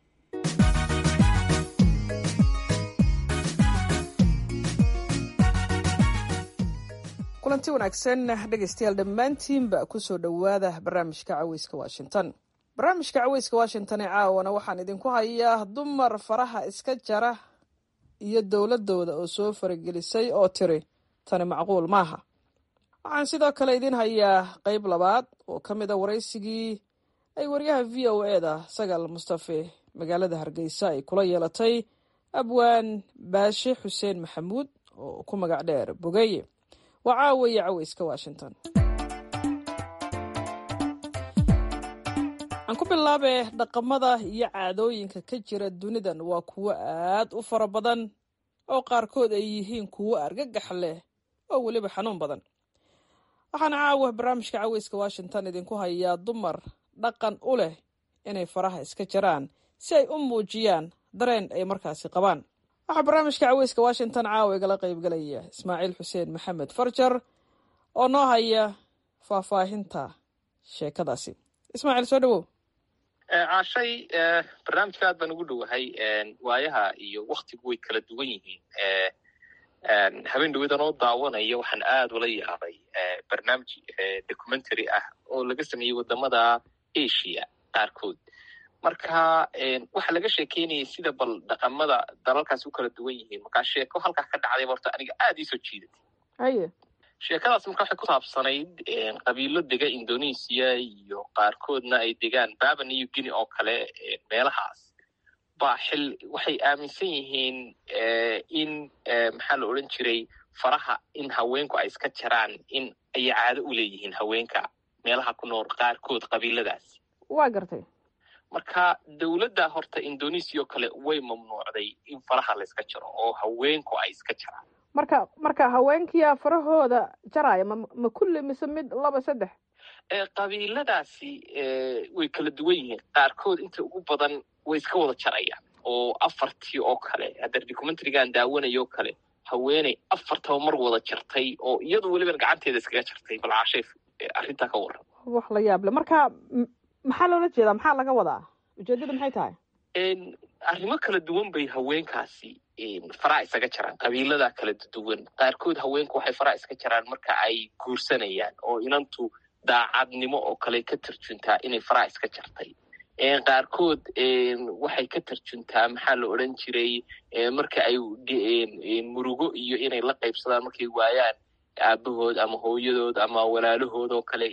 kulanti wanaagsan dhegaystayaal dhammaantiinba kusoo dhowaada barnaamijka caweyska washington barnaamijka caweyska washington ee caawana waxaan idinku hayaa dumar faraha iska jara iyo dowladooda oo soo faragelisay oo tiri tani macquul maaha waxaan sidoo kale idin hayaa qeyb labaad oo ka mid a waraysigii ay waryaha v o e da sagaal mustafe magaalada hargeysa ay kula yeelatay abwaan baashe xuseen maxamuud oo ku magac dheer bogeeye waa caawiya caweyska washington aan ku bilaabe dhaqamada iyo caadooyinka ka jira dunidan waa kuwo aad u fara badan oo qaarkood ay yihiin kuwo argagax leh oo weliba xanuun badan waxaana caawa barnaamijka caweyska washington idinku hayaa dumar dhaqan u leh inay faraha iska jaraan si ay u muujiyaan dareen ay markaasi qabaan waxaa barnaamijka caweyska washington caawa igala qaybgalaya ismaaciil xuseen maxamed farjar oo noo haya faahfaahinta sheekadaasi ismaaciil soo dhawow caashay barnaamijka aad baan ugu dhowahay waayaha iyo waktigu way kala duwan yihiin habeen dhawedan oo daawanaya waxaan aad ula yaabay barnaamij documentary ah oo laga sameeyey wadamada asia qaarkood marka waxaa laga sheekeynayay sida bal dhaqamada dalalkaas u kala duwan yihiin markaa sheeko halkaa ka dhacday horta aniga aad iisoo jiidatay haye sheekadaas marka waxay ku saabsanayd qabiilo dega indonesia iyo qaarkoodna ay degaan baba new guinea oo kale meelahaas baa xil waxay aaminsan yihiin in maxaa la odhan jiray faraha in haweenku ay iska jaraan in ay caado u leeyihiin haweenka meelaha ku nool qaarkood qabiiladaas waa gartay marka dowladda horta indonesia oo kale way mamnuucday in faraha la iska jaro oo haweenku ay iska jaraan marka marka haweenkiyaa farahooda jaraya ma ma kulli mise mid laba saddex qabiiladaasi way kala duwan yihiin qaarkood inta ugu badan way iska wada jarayaan oo afartii oo kale hadda documentarigaan daawanayo o kale haweeney afartaba mar wada jartay oo iyadu weliban gacanteeda iskaga jartay bal caashay arrintaa ka waran wax la yaab le marka maxaa loola jeedaa maxaa laga wadaa ujeedada maxay tahay arrimo kala duwan bay haweenkaasi faraha isaga jaraan qabiilada kala duwan qaarkood haweenku waxay faraha iska jaraan marka ay guursanayaan oo inantu daacadnimo oo kale ka tarjuntaa inay faraha iska jartay qaarkood waxay ka tarjuntaa maxaa la odran jiray marka ay murugo iyo inay la qaybsadaan markay waayaan aabahood ama hooyadood ama walaalahood oo kale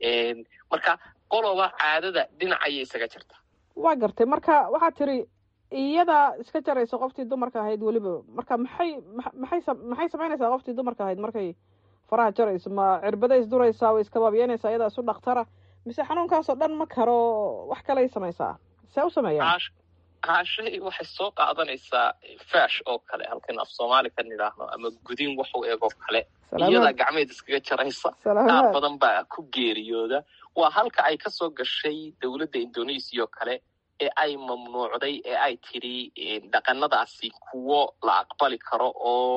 marka qoloba caadada dhinacayay isaga jartaa waa gartay marka waxaad tiri iyadaa iska jaraysa qoftii dumarka ahayd weliba marka maxay maxay maxay samaynaysaa qoftii dumarka ahayd markay faraha jarayso ma cirbada isduraysaa way iskabaabiyanaysaa iyadaa isu dhaktara mise xanuunkaasoo dhan ma karo wax kaley samaysaa see u sameeyaa caashay waxay soo qaadanaysaa fash oo kale halkan af soomaali ka nidhaahno ama gudin waxu eegoo kale iyadaa gacmeed iskaga jaraysa qaar badan baa ku geeriyooda waa halka ay kasoo gashay dowladda indonesia oo kale ee ay mamnuucday ee ay tidhi dhaqanadaasi kuwo la aqbali karo oo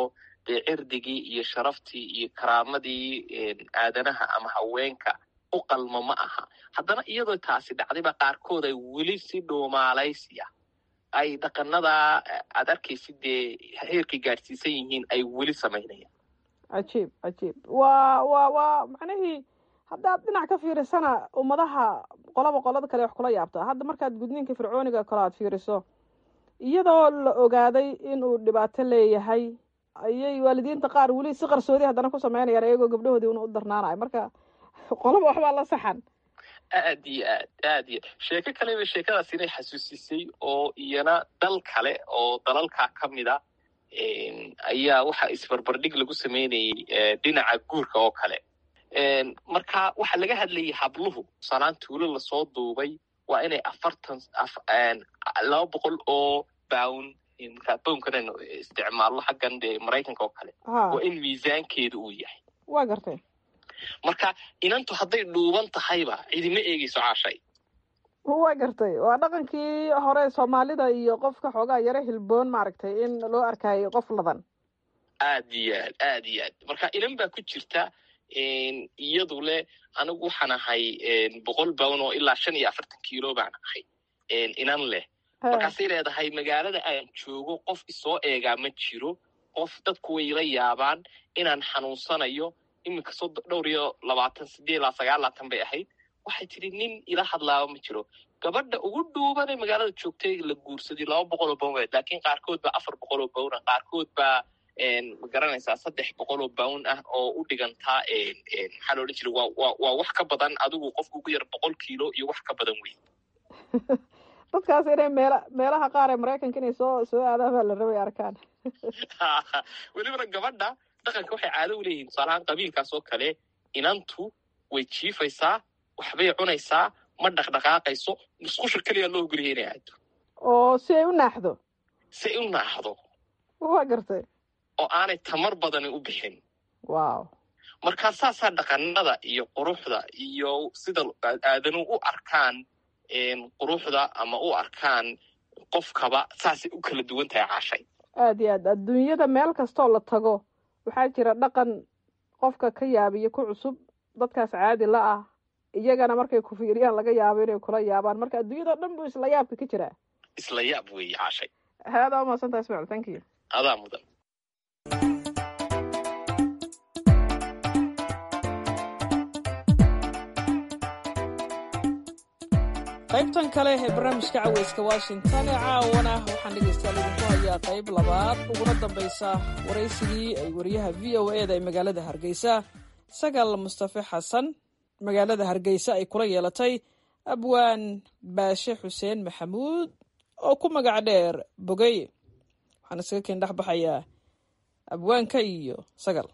dee cirdigii iyo sharaftii iyo karaamadii aadanaha ama haweenka u qalma ma aha haddana iyadoo taasi dhacdayba qaarkood ay weli si dhuumaalaysiya ay dhaqanadaa aad arkaysid dee heerkay gaadhsiisan yihiin ay weli samaynayaan cajiib cajiib waa waa waa macnihii haddaad dhinac ka fiirisana ummadaha qolaba qolada kale wax kula yaabta hadda markaad gudniinka fircooniga kale aad fiiriso iyadoo la ogaaday inuu dhibaato leeyahay ayay waalidiinta qaar weli si qarsoodi haddana ku sameynayaan iyagoo gabdhahoodii una u darnaanayo marka qolaba waxbaa la saxan aad iyo aad aad iyo sheeko kaleba sheekadaas inay xasuusisay oo iyana dal kale oo dalalka ka mida ayaa waxa isbarbardhig lagu sameynayay dhinaca guurka oo kale marka waxaa laga hadlayay habluhu salaan tuulo lasoo duubay waa inay afartan laba boqol oo bown markaa bownkan aynu isticmaalno xaggan dee maraykanka oo kale waa in miisaankeedu uu yahay waa gartay marka inantu hadday dhuuban tahayba cidima eegeyso caashay waa gartay waa dhaqankii hore soomaalida iyo qofka xoogaa yaro hilboon maaragtay in loo arkayo qof ladan aad iyo aad aad iyo aad marka inan baa ku jirta iyadu leh anigu waxaan ahay boqol bown oo ilaa shan iyo afartan kilo baan ahay inan leh markaasay leedahay magaalada aan joogo qof isoo eegaa ma jiro qof dadku way ila yaabaan inaan xanuunsanayo iminka sodo dhowr iyo labaatan sideed ilaa sagaal laatan bay ahayd waxay tidhi nin ila hadlaaba ma jiro gabadha ugu dhuubanee magaalada joogtay la guursaday laba boqol oo bown laakiin qaarkood baa afar boqol oo bowna qaarkood baa ma garanaysaa saddex boqol oo bown ah oo u dhigantaa maxaa lo odhan jira waa waa wax ka badan adigu qofka ugu yar boqol kiilo iyo wax ka badan wey dadkaas inay meela meelaha qaar ee maraykanka inay soo soo aadaan baa la rabay arkaan welibana gabadha dhaqanka waxay caado u leeyihin tusaalahaan qabiilkaas oo kale inantu way jiifaysaa waxbay cunaysaa ma dhaqdhaqaaqayso musqusha keliya loo ogoliyay inay aado oo si ay u naaxdo si ay u naaxdo waa gartay oo aanay tamar badani u bixin wow markaa saasaa dhaqanada iyo quruxda iyo sida aadanu u arkaan quruxda ama u arkaan qofkaba saasay u kala duwan tahay caashay aad iyo aad adduunyada meel kastoo la tago waxaa jira dhaqan qofka ka yaabiyo ku cusub dadkaas caadi la ah iyagana markay ku fiiriyaan laga yaabo inay kula yaabaan marka adduunyadao dhan buu isla yaabka ka jiraa isla yaab weeye caashay haadaa umaadsantaa ismaciil thank you adaa mudan qaybtan kale ee barnaamijka caweyska washington ee caawana waxaan dhegaystayaal idinku hayaa qayb labaad uguna dambaysa waraysigii ay wariyaha v o e da ee magaalada hargeysa sagal mustafe xasan magaalada hargeysa ay kula yeelatay abwaan baashe xuseen maxamuud oo ku magac dheer bogey waxaan isaga keen dhex baxayaa abwaanka iyo sagal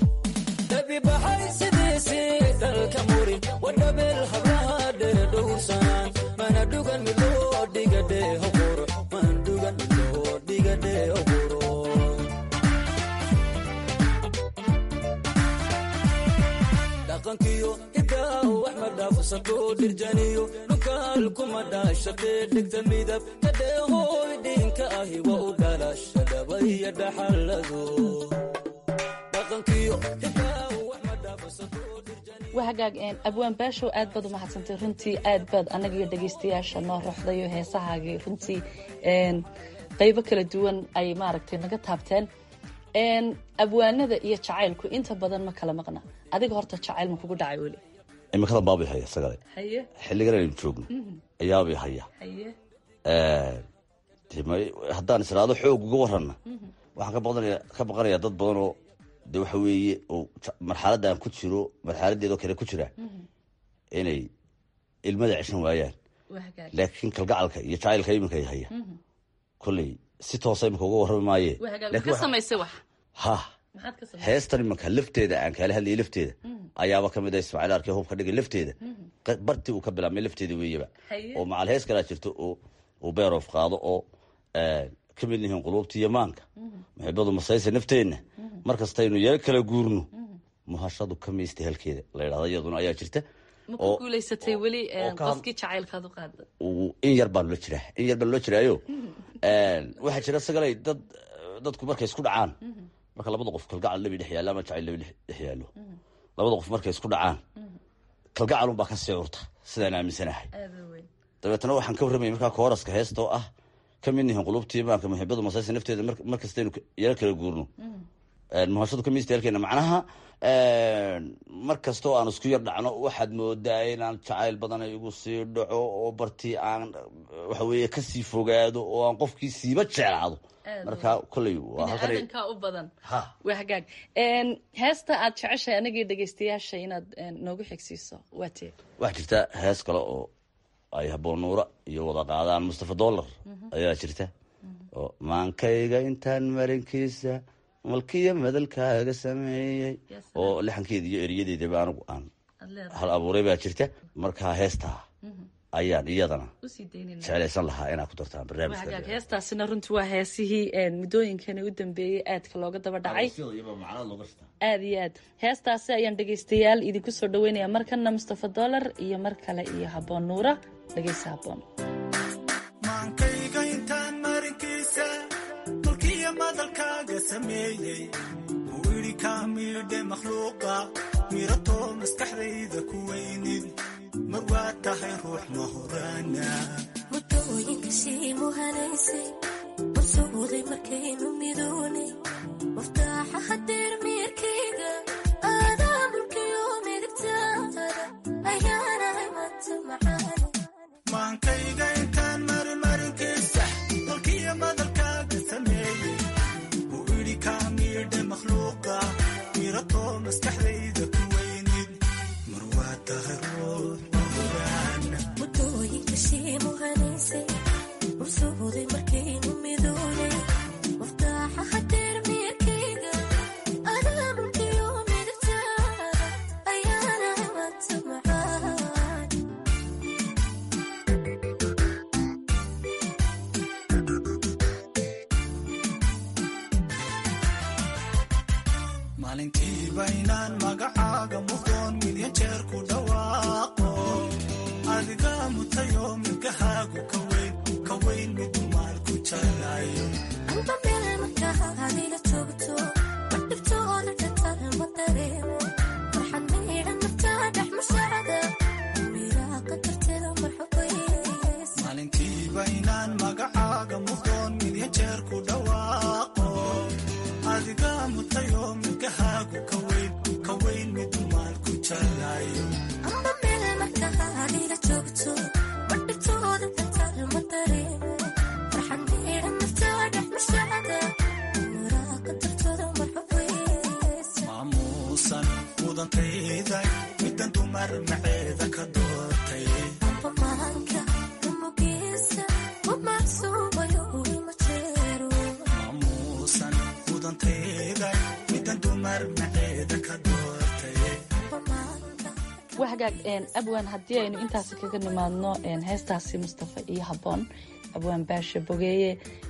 dhaqankiyo hidaa wax ma dhaafsato dhirjaniyo nukaal kuma dhaashate dhegta midab kadheehooy dhinka ahi wa u dhalasha dhabaya dhaxalado dhaqankiyo hidaa wax ma dhaafsato waa hagaag abwaan baashow aad baad u mahadsantay runtii aad baad annaga iyo dhegaystayaasha noo roxdayo heesahaagii runtii qaybo kala duwan ay maaragtay naga taabteen abwaanada iyo jacaylku inta badan ma kala maqna adiga horta jacayl ma kugu dhacay weli imikada baabay haya sagale haye xilligan aynu joogno ayaabay haya haye haddaan israado xoog uga waranna waxaan kabaqanaya ka baqanayaa dad badan oo de waxa weeye oo marxaladda aan ku jiro marxaladeedoo kale ku jira inay ilmada ceshan waayaan laakiin kalgacalka iyo jacaylka iminka ay haya kolley si toosa iminka uga warrami maaye ka samaysay wax ha heestan imanka lafteeda aan kaala hadlayay lafteeda ayaaba kamid a ismaaciil arkee hubka dhigay lafteeda bartii uu ka bilaabmay lafteeda weeyaba oo macal hees kalaa jirto oo uu beerof qaado oo ka mid yihiin quluubta iyo maanka muxibadu masaysa nafteenna mar kastaynu yaro kala guurno muhashadu ka maysta halkeeda la yidhahda iyaduna ayaa jirta ma ku guulaysatay weli qofkii jacaylkaad u qaada in yar baan loo jiraa in yar baan loo jiraayo waxaa jira sagalay dad dadku markay isku dhacaan marka labada qof kalgacal labi dhex yaallo ama jacayl labi dhex yaallo labada qof markay isku dhacaan kalgacalun baa ka sii curta sidaan aaminsanahay dabeetna waxaan ka warramaya markaa kooraska heesta oo ah ka mid nihin qulubtii maanka muxibadu masaysa nafteeda mar kastaynu yaro kala guurno muhashadu kamiistaalkeena macnaha mar kastoo aan isku yar dhacno waxaad moodaa inaan jacayl badan igu sii dhaco oo bartii aan waxa weeye kasii fogaado oo aan qofkii siiba jeclaado marka kolley waa halkan biniaadanka u badan waa hagaag heesta aad jeceshahay anagii dhegeystayaasha inaad noogu xigsiiso waa tee waxaa jirta hees kale oo ay haboon nuura iyo wada qaadaan mustafa dollar ayaa jirta oo maankayga intaan marinkiisa malkiya madalkaaga sameeyey oo lixankeeda iyo eriyadeedaba anigu aan hal abuuray baa jirta markaa heestaa ayaan iyadana jeclaysan lahaa inaad ku dartaan barnaamijka heestaasina runtii waa heesihii muddooyinkani u dambeeyey aadka looga daba dhacay aad iyo aad heestaasi ayaan dhegeystayaal idinku soo dhaweynaya markana mustafa dollar iyo mar kale iyo haboon nuura dhegeysa haboon madalkaaga sameeyey uu idhi kaa miidhe makhluuqa miratoo maskaxdayda ku weynid mar waa tahay ruux mahuraana mudooyinka sii muhanaysay warsuuday markaynu midoonay waftaaxa hadeer miirkayga aadaa mulkiyo midigtaada ayaanahay mata macaane maankayga intaan marimarinkiisa dalkiyo madalkaaga sameeyey uu idhi kaa miidhe makhluuqa miratoo maskaxdayda ku weynid mar waa tahay ruux mahuraana mudooyinka sii muhanaysay warsuuday markaynu midoonay waftaaxa hadeer miirkayga aadaa mulkiyo midigtaada ayaanahay mata macaane maalintiiba inaan magacaaga muqdoon milyan jeer ku dhawaaqo adiga mutayo milkahaagu ka weyn ka weyn mid maal ku jalayo amba meel markaadila joogto madhibtooda dhatar ma dareemo farxad maydhan naftaa dhex mashaacda miraa qatarteeda marxubays maalintiiba inaan magacaaga muqdoon milyan jeer ku dhawaaqo adiga mutayo milkahaagu ka weyn ka weyn mid maal ku jalayo amba meel markaadila joogto madhibtooda dhatar ma dareemo farxad maydhan naftaa dhex mashaacda miraa qatarteeda marxubays maamuusan mudantayday middan dumar maceeda ka doortay maanka umugiisa umaasuubayo ima jeero maamuusan mudantayday middan dumar maceeda ka doortay waa hagaag abwaan haddii aynu intaasi kaga nimaadno heestaasi mustafa iyo haboon abwaan baasha bogeeye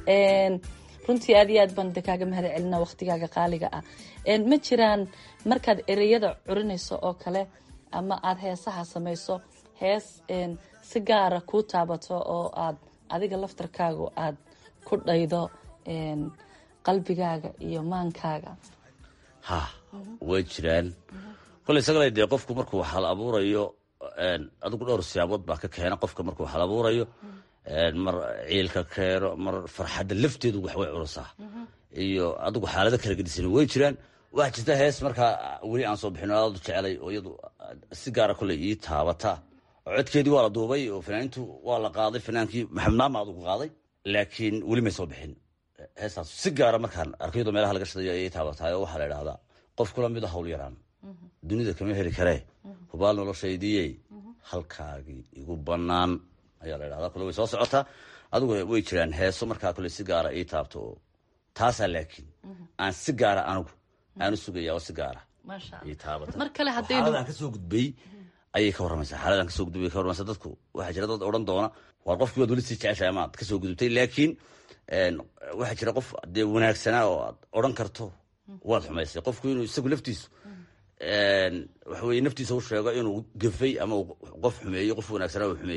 runtii aad iyo aad baan de kaaga mahad celina waqtigaaga qaaliga ah ma jiraan markaad ereyada curinayso oo kale ama aad heesaha samayso hees si gaara kuu taabato oo aad adiga laftarkaagu aad ku dhaydo qalbigaaga iyo maankaaga ha way jiraan koley sagale dee qofku markuu hal abuurayo adigu dhowr siyaabood baa ka keena qofka markuu hal abuurayo mar ciilka keeno mar farxadda lafteedu wax way culusaa iyo adigu xaalado kala gedisan way jiraan waxaa jirta hees markaa weli aan soo bixin aad u jecelay oo iyadu si gaara koley ii taabata oo codkeedii waa la duubay oo fanaanintu waa la qaaday fanaankii maxamed naama adugu qaaday laakiin weli may soo bixin heestaas si gaara markaan arkaydo meelaha laga shadayo ayay taabataay oo waxaa la idhahdaa qof kula mid a hawl yaraan dunida kama heli karee hubaal noloshaydiyey halkaagii igu bannaan ayaa la idhahdaa kule way soo socotaa adigu way jiraan heeso markaa kule si gaara ii taabto oo taasaa laakiin aan si gaara anigu aanu sugaya oo si gaara ii taabata mar kale haddaynu xaaladaan kasoo gudbay ayay ka warramaysaa xaaladaan kasoo gudbay ka warramaysaa dadku waxaa jira dad odhan doona waar qofkii waad weli sii jeceshahay ama aad kasoo gudubtay laakiin waxaa jira qof dee wanaagsanaa oo aad odhan karto waad xumaysay qofku inuu isagu laftiisu waxa weye naftiisa u sheego inuu gafay ama qof xumeeyey qof wanaagsanaa uu xumeeyey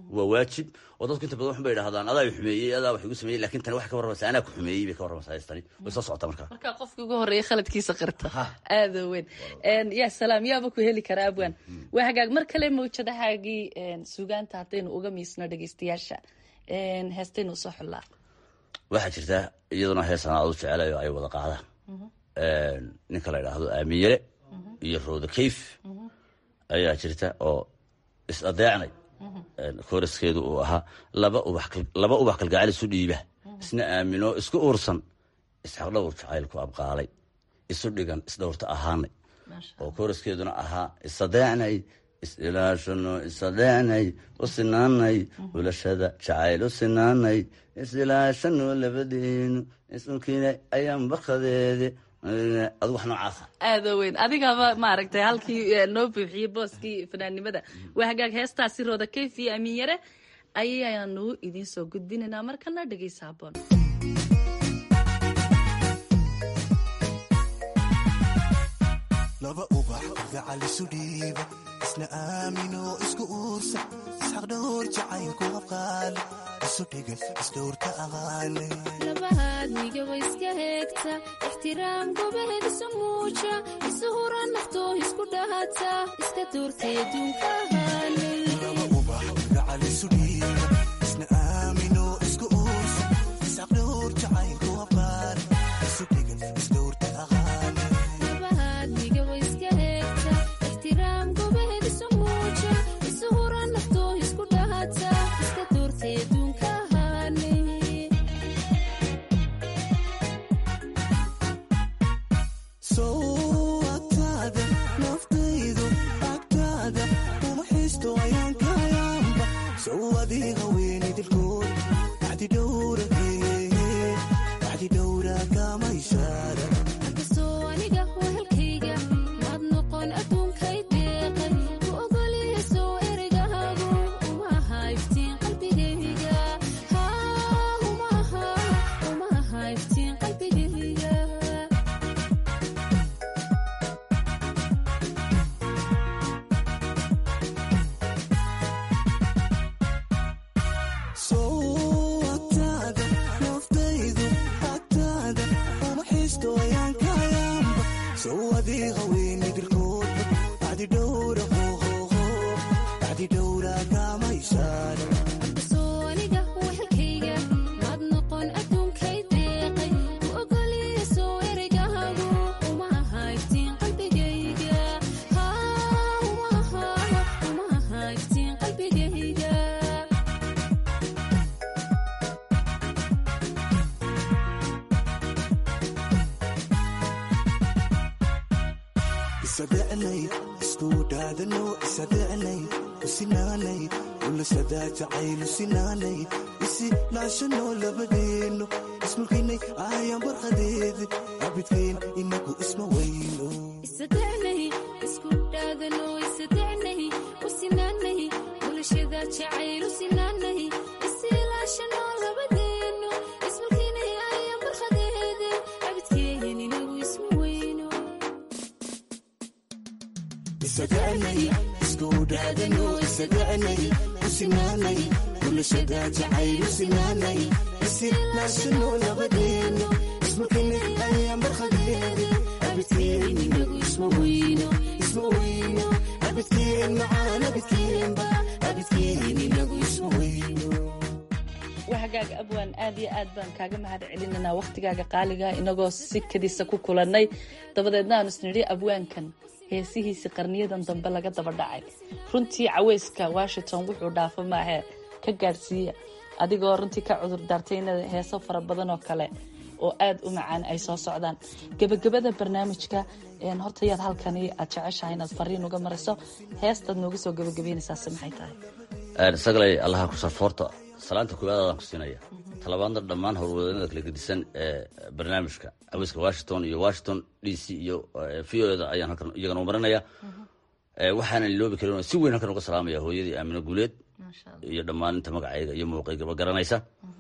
waa waajib oo dadku inta badan waxun bay idhahdaan adaa i xumeeyey adaa wax igu sameeyey lakin tani waxay ka warramaysaa anaa ku xumeeyey bay ka warramaysaa heestani way soo socotaa markaa markaa qofkii ugu horreeya khaladkiisa qirta aada weyn ya salaam yaaba ku heli karaa abwan waa hagaag mar kale mawjadahaagii sugaanta haddaynu uga miisno dhegeystayaasha heestaynu usoo xullaa waxaa jirta iyaduna heesana aad u jecelayo ay wada qaadaan ninka la idhaahdo aamiyele iyo rooda kayf ayaa jirta oo is adeecnay kooraskeedu uu ahaa laba ubax kalgacayl isu dhiiba isna aamino isku uursan isxaq dhowr jacaylku abqaalay isu dhigan isdhowrta ahaanay oo kooraskeeduna ahaa isadeecnay isilaashano isadeecnay u sinaanay ulashada jacayl u sinaanay isilaashano labadeenu isunkiina ayaan bakadeede adigu wax noocaasa aada weyn adigaba maaragtay halkii noo buuxiyey booskii fanaannimada waa hagaag heestaasi rooda kayf iyo amiin yare ayaanu idiin soo gudbinaynaa markana dhegeysa haboon laba ubax gacal isu dhiiba isna aamino isku uursa isxaq dhowr jacaylku abqaale isu dhigan isdhowrta aqaale labahaadniga wa iska heegta ixtiraam gobaheed isu muuja isu hura naftoo isku dhahata iska doortay adduunka ahaale laba ubax gacal isu dhiiba isna aamino isku uursa isxaq dhowr jacaylku abqaale isu dhigan isdhowrta aqaale labahaadniga wa iska heegta ixtiraam gobaheed isu muuja isu hura naftoo isku dhahata iska doortay adduunka ahaale soo agtaada naftaydu agtaada uma xiisto ayaan kayaanba sow adiga weyni dilkood bacdi dhowra bacdi dhowra kamaysaara inkastoo aniga wehelkayga maad noqon adduunkay deeqay ku ogolyahay soo ereygahagu uma aha iftiin qalbigayga haa uma aha uma aha iftiin qalbigayga soo agtaada naftaydu agtaada uma xiisto ayaan kayaanba sow adiga weyni dilkood bacdi dhowra bacdi dhowra kamaysaara inkastoo aniga wehelkayga maad noqon adduunkay deeqay ku ogolyahay soo ereygahagu uma aha iftiin qalbigayga haa uma aha uma aha iftiin qalbigayga isadecnay isku dhaadano isadecnay usinaanay ulasadaa jacaylu sinaanay isi laashano labadeeno ismulkinay ayaan barqadeed abidkeen inagu isma weyno isadecnay isku dhaadano isadecnay u sinaanay bulashada jacayl u sinaanay isilaashano labadeeno ismulkinay ayaan barqadeede abidkeen inagu isma weyno isadecnay isku dhaadano isadecnay usinaanay bulashada jacaylu sinaanay isi laashano labadeeno ismulkinay ayaan barqadeed abidkeen inagu isma weyno isma weyno abidkeen macaan abidkeenba abidkeen inagu isma weyno waa hagaag abwaan aad iyo aad baan kaaga mahad celinanaa wakhtigaaga qaaliga inagoo si kadisa ku kulannay dabadeedna aanu isnidhi abwaankan heesihiisii qarniyadan dambe laga daba dhacay runtii caweyska washington wuxuu dhaafo maahee ka gaadhsiiya adigoo runtii ka cudur daartay in heeso fara badan oo kale oo aad u macaan ay soo socdaan gebagabada barnaamijka horta yaad halkani aad jeceshahay inaad fariin uga mariso heestaad nooga soo gebagabeynaysaase maxay tahay sagalay allaha ku sarfoorta salaanta koowaadaadaan ku siinaya talabaadna dhammaan howlwadeennada kala gedisan ee barnaamijka caweyska washington iyo washington d c iyo v o da ayaan halkan iyagana u marinaya waxaanan iloobi karin oo si weyn halkan uga salaamaya hooyadii aamino guuleed iyo dhammaan inta magacayga iyo muuqaygaba garanaysa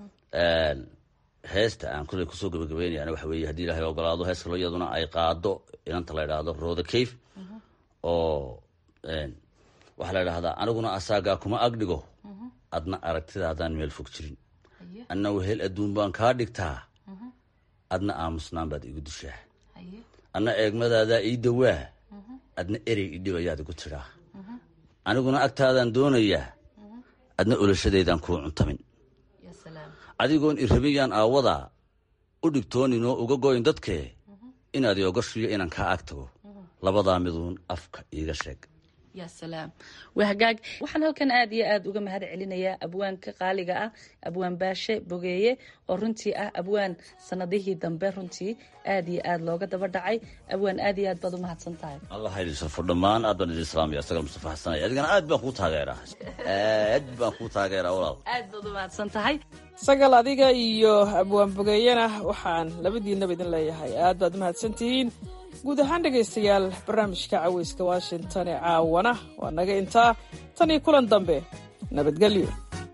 heesta aan kuley kusoo gabagabeynayana waxa weeye haddii ilahay ogolaado hees kaloo iyaduna ay qaado inanta la idhaahdo roda cave oo waxaa la idhahdaa aniguna asaagaa kuma agdhigo adna aragtidaadaan meel fog jirin anna wehel adduun baan kaa dhigtaa adna aamusnaan baad igu dishaa anna eegmadaadaa ii dawaa adna erey idhibayaad igu tidhaa aniguna agtaadaan doonayaa adna oloshadeydaan kuu cuntamin adigoon irabiyaan aawadaa u dhigtooninoo uga goyn dadkee inaad iogashiyo inaan kaa ag tago labadaa miduun afka iiga sheeg ya salaam waa hagaag waxaan halkan aad iyo aad uga mahad celinayaa abwaanka qaaliga ah abwaan baashe bogeeye oo runtii ah abwaan sanadihii dambe runtii aad iyo aad looga daba dhacay abwaan aad iyo aad baad u mahadsan tahay allah ha idin sharfo dhammaan aad baan idin islaamaya asaga mustafa xasanay adigana aad baan kuu taageeraa aad baan kuu taageeraa walaal aad baad u mahadsan tahay sagal adiga iyo abwaan bogeeyena waxaan labadiinaba idin leeyahay aad baad mahadsantihiin guud ahaan dhegaystayaal barnaamijka caweyska washington ee caawana waa naga intaa tan iyo kulan dambe nabadgelyo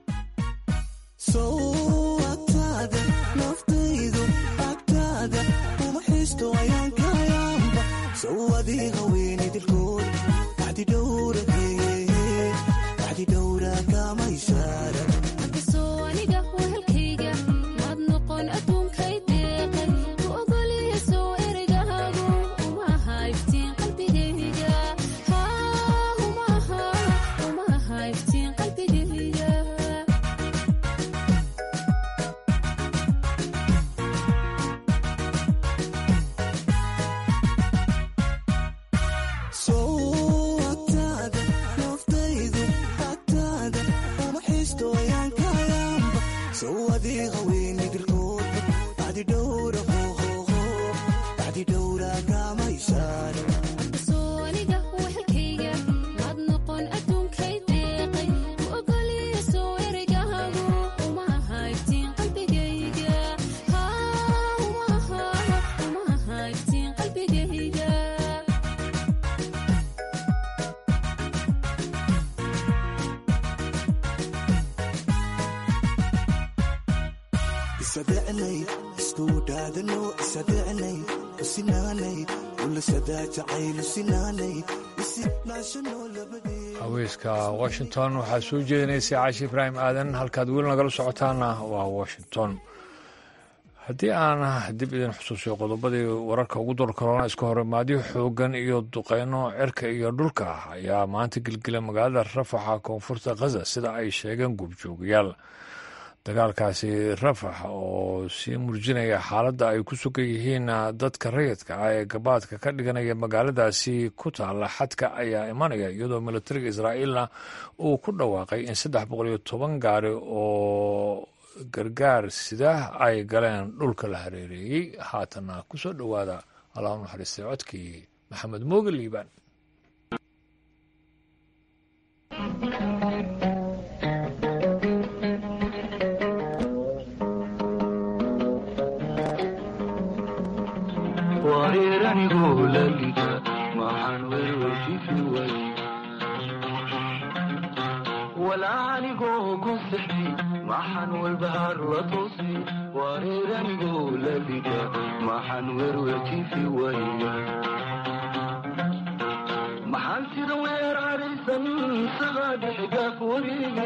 haweyska washington waxaa soo jeedinaysay caashi ibraahim aadan halkaad weli nagala socotaana waa washington haddii aan dib idin xusuusiyo qodobadii wararka ugu dor korona iska hore maadiyo xoogan iyo duqeyno cirka iyo dhulka ah ayaa maanta gelgela magaalada rafaxa koonfurta khaza sida ay sheegeen guubjoogayaal dagaalkaasi rafax oo sii murjinaya xaaladda ay ku sugan yihiin dadka rayidka ah ee gabaadka ka dhiganaya magaaladaasi ku taalla xadka ayaa imanaya iyadoo militariga israa'iilna uu ku dhawaaqay in saddex boqol iyo toban gaari oo gargaar sida ay galeen dhulka la hareereeyey haatana kusoo dhowaada allah u naxariistay codkii maxamed mooge liibaan wareeranigu lalida maxaan werweysiisi way walaanigoo ku sixi maxaan walbahaar la toosi wareeranigu lalida maxaan werweysiisi way maxaan sida weeraraysan isagaa dhexgaaf wareegi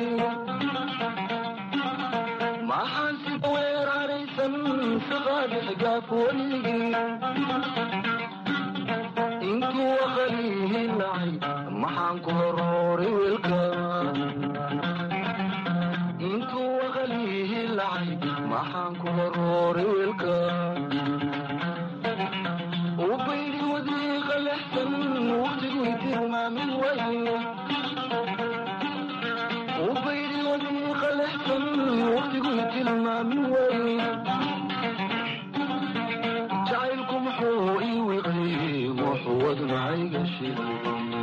maxaan sida weeraraysan isagaa dhexgaaf wareegi intuu aqalihi nacay maxaan ku horooray weelka intuu aqalihi lacay maxaan ku horooray weelka ubaydi wadiiqa lexsan waqtigui tilmaamin waye ubaydi wadiiqa lexsan waqtigui tilmaamin waye jacaylku muxuu ii wiqay muxuu wadnacayga shiday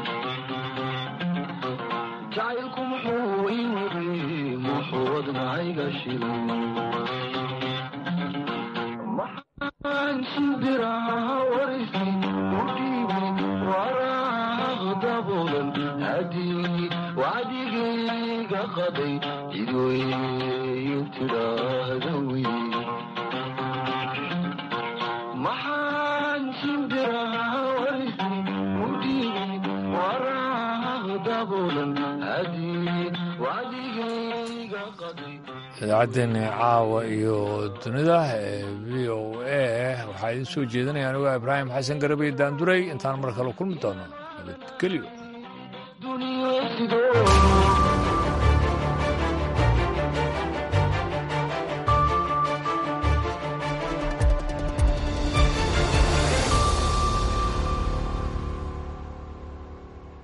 jacaylku muxuu ii wiqay muxuu wadnacayga shiday maxaan shimbiraha warisi u dhiibay waraaq daboolan hadii wacdigayga qaday cidweyn tidhaahda wey maxaan shimbiraha warisi u dhiibay waraaq daboolan hadii wacdigay idaacaddeenni caawa iyo dunida ee v o a waxaa idiin soo jeedinaya anugaa ibraahim xasan garabey daanduray intaan mar kale kulmi doono nabadgelyo duniya sidoo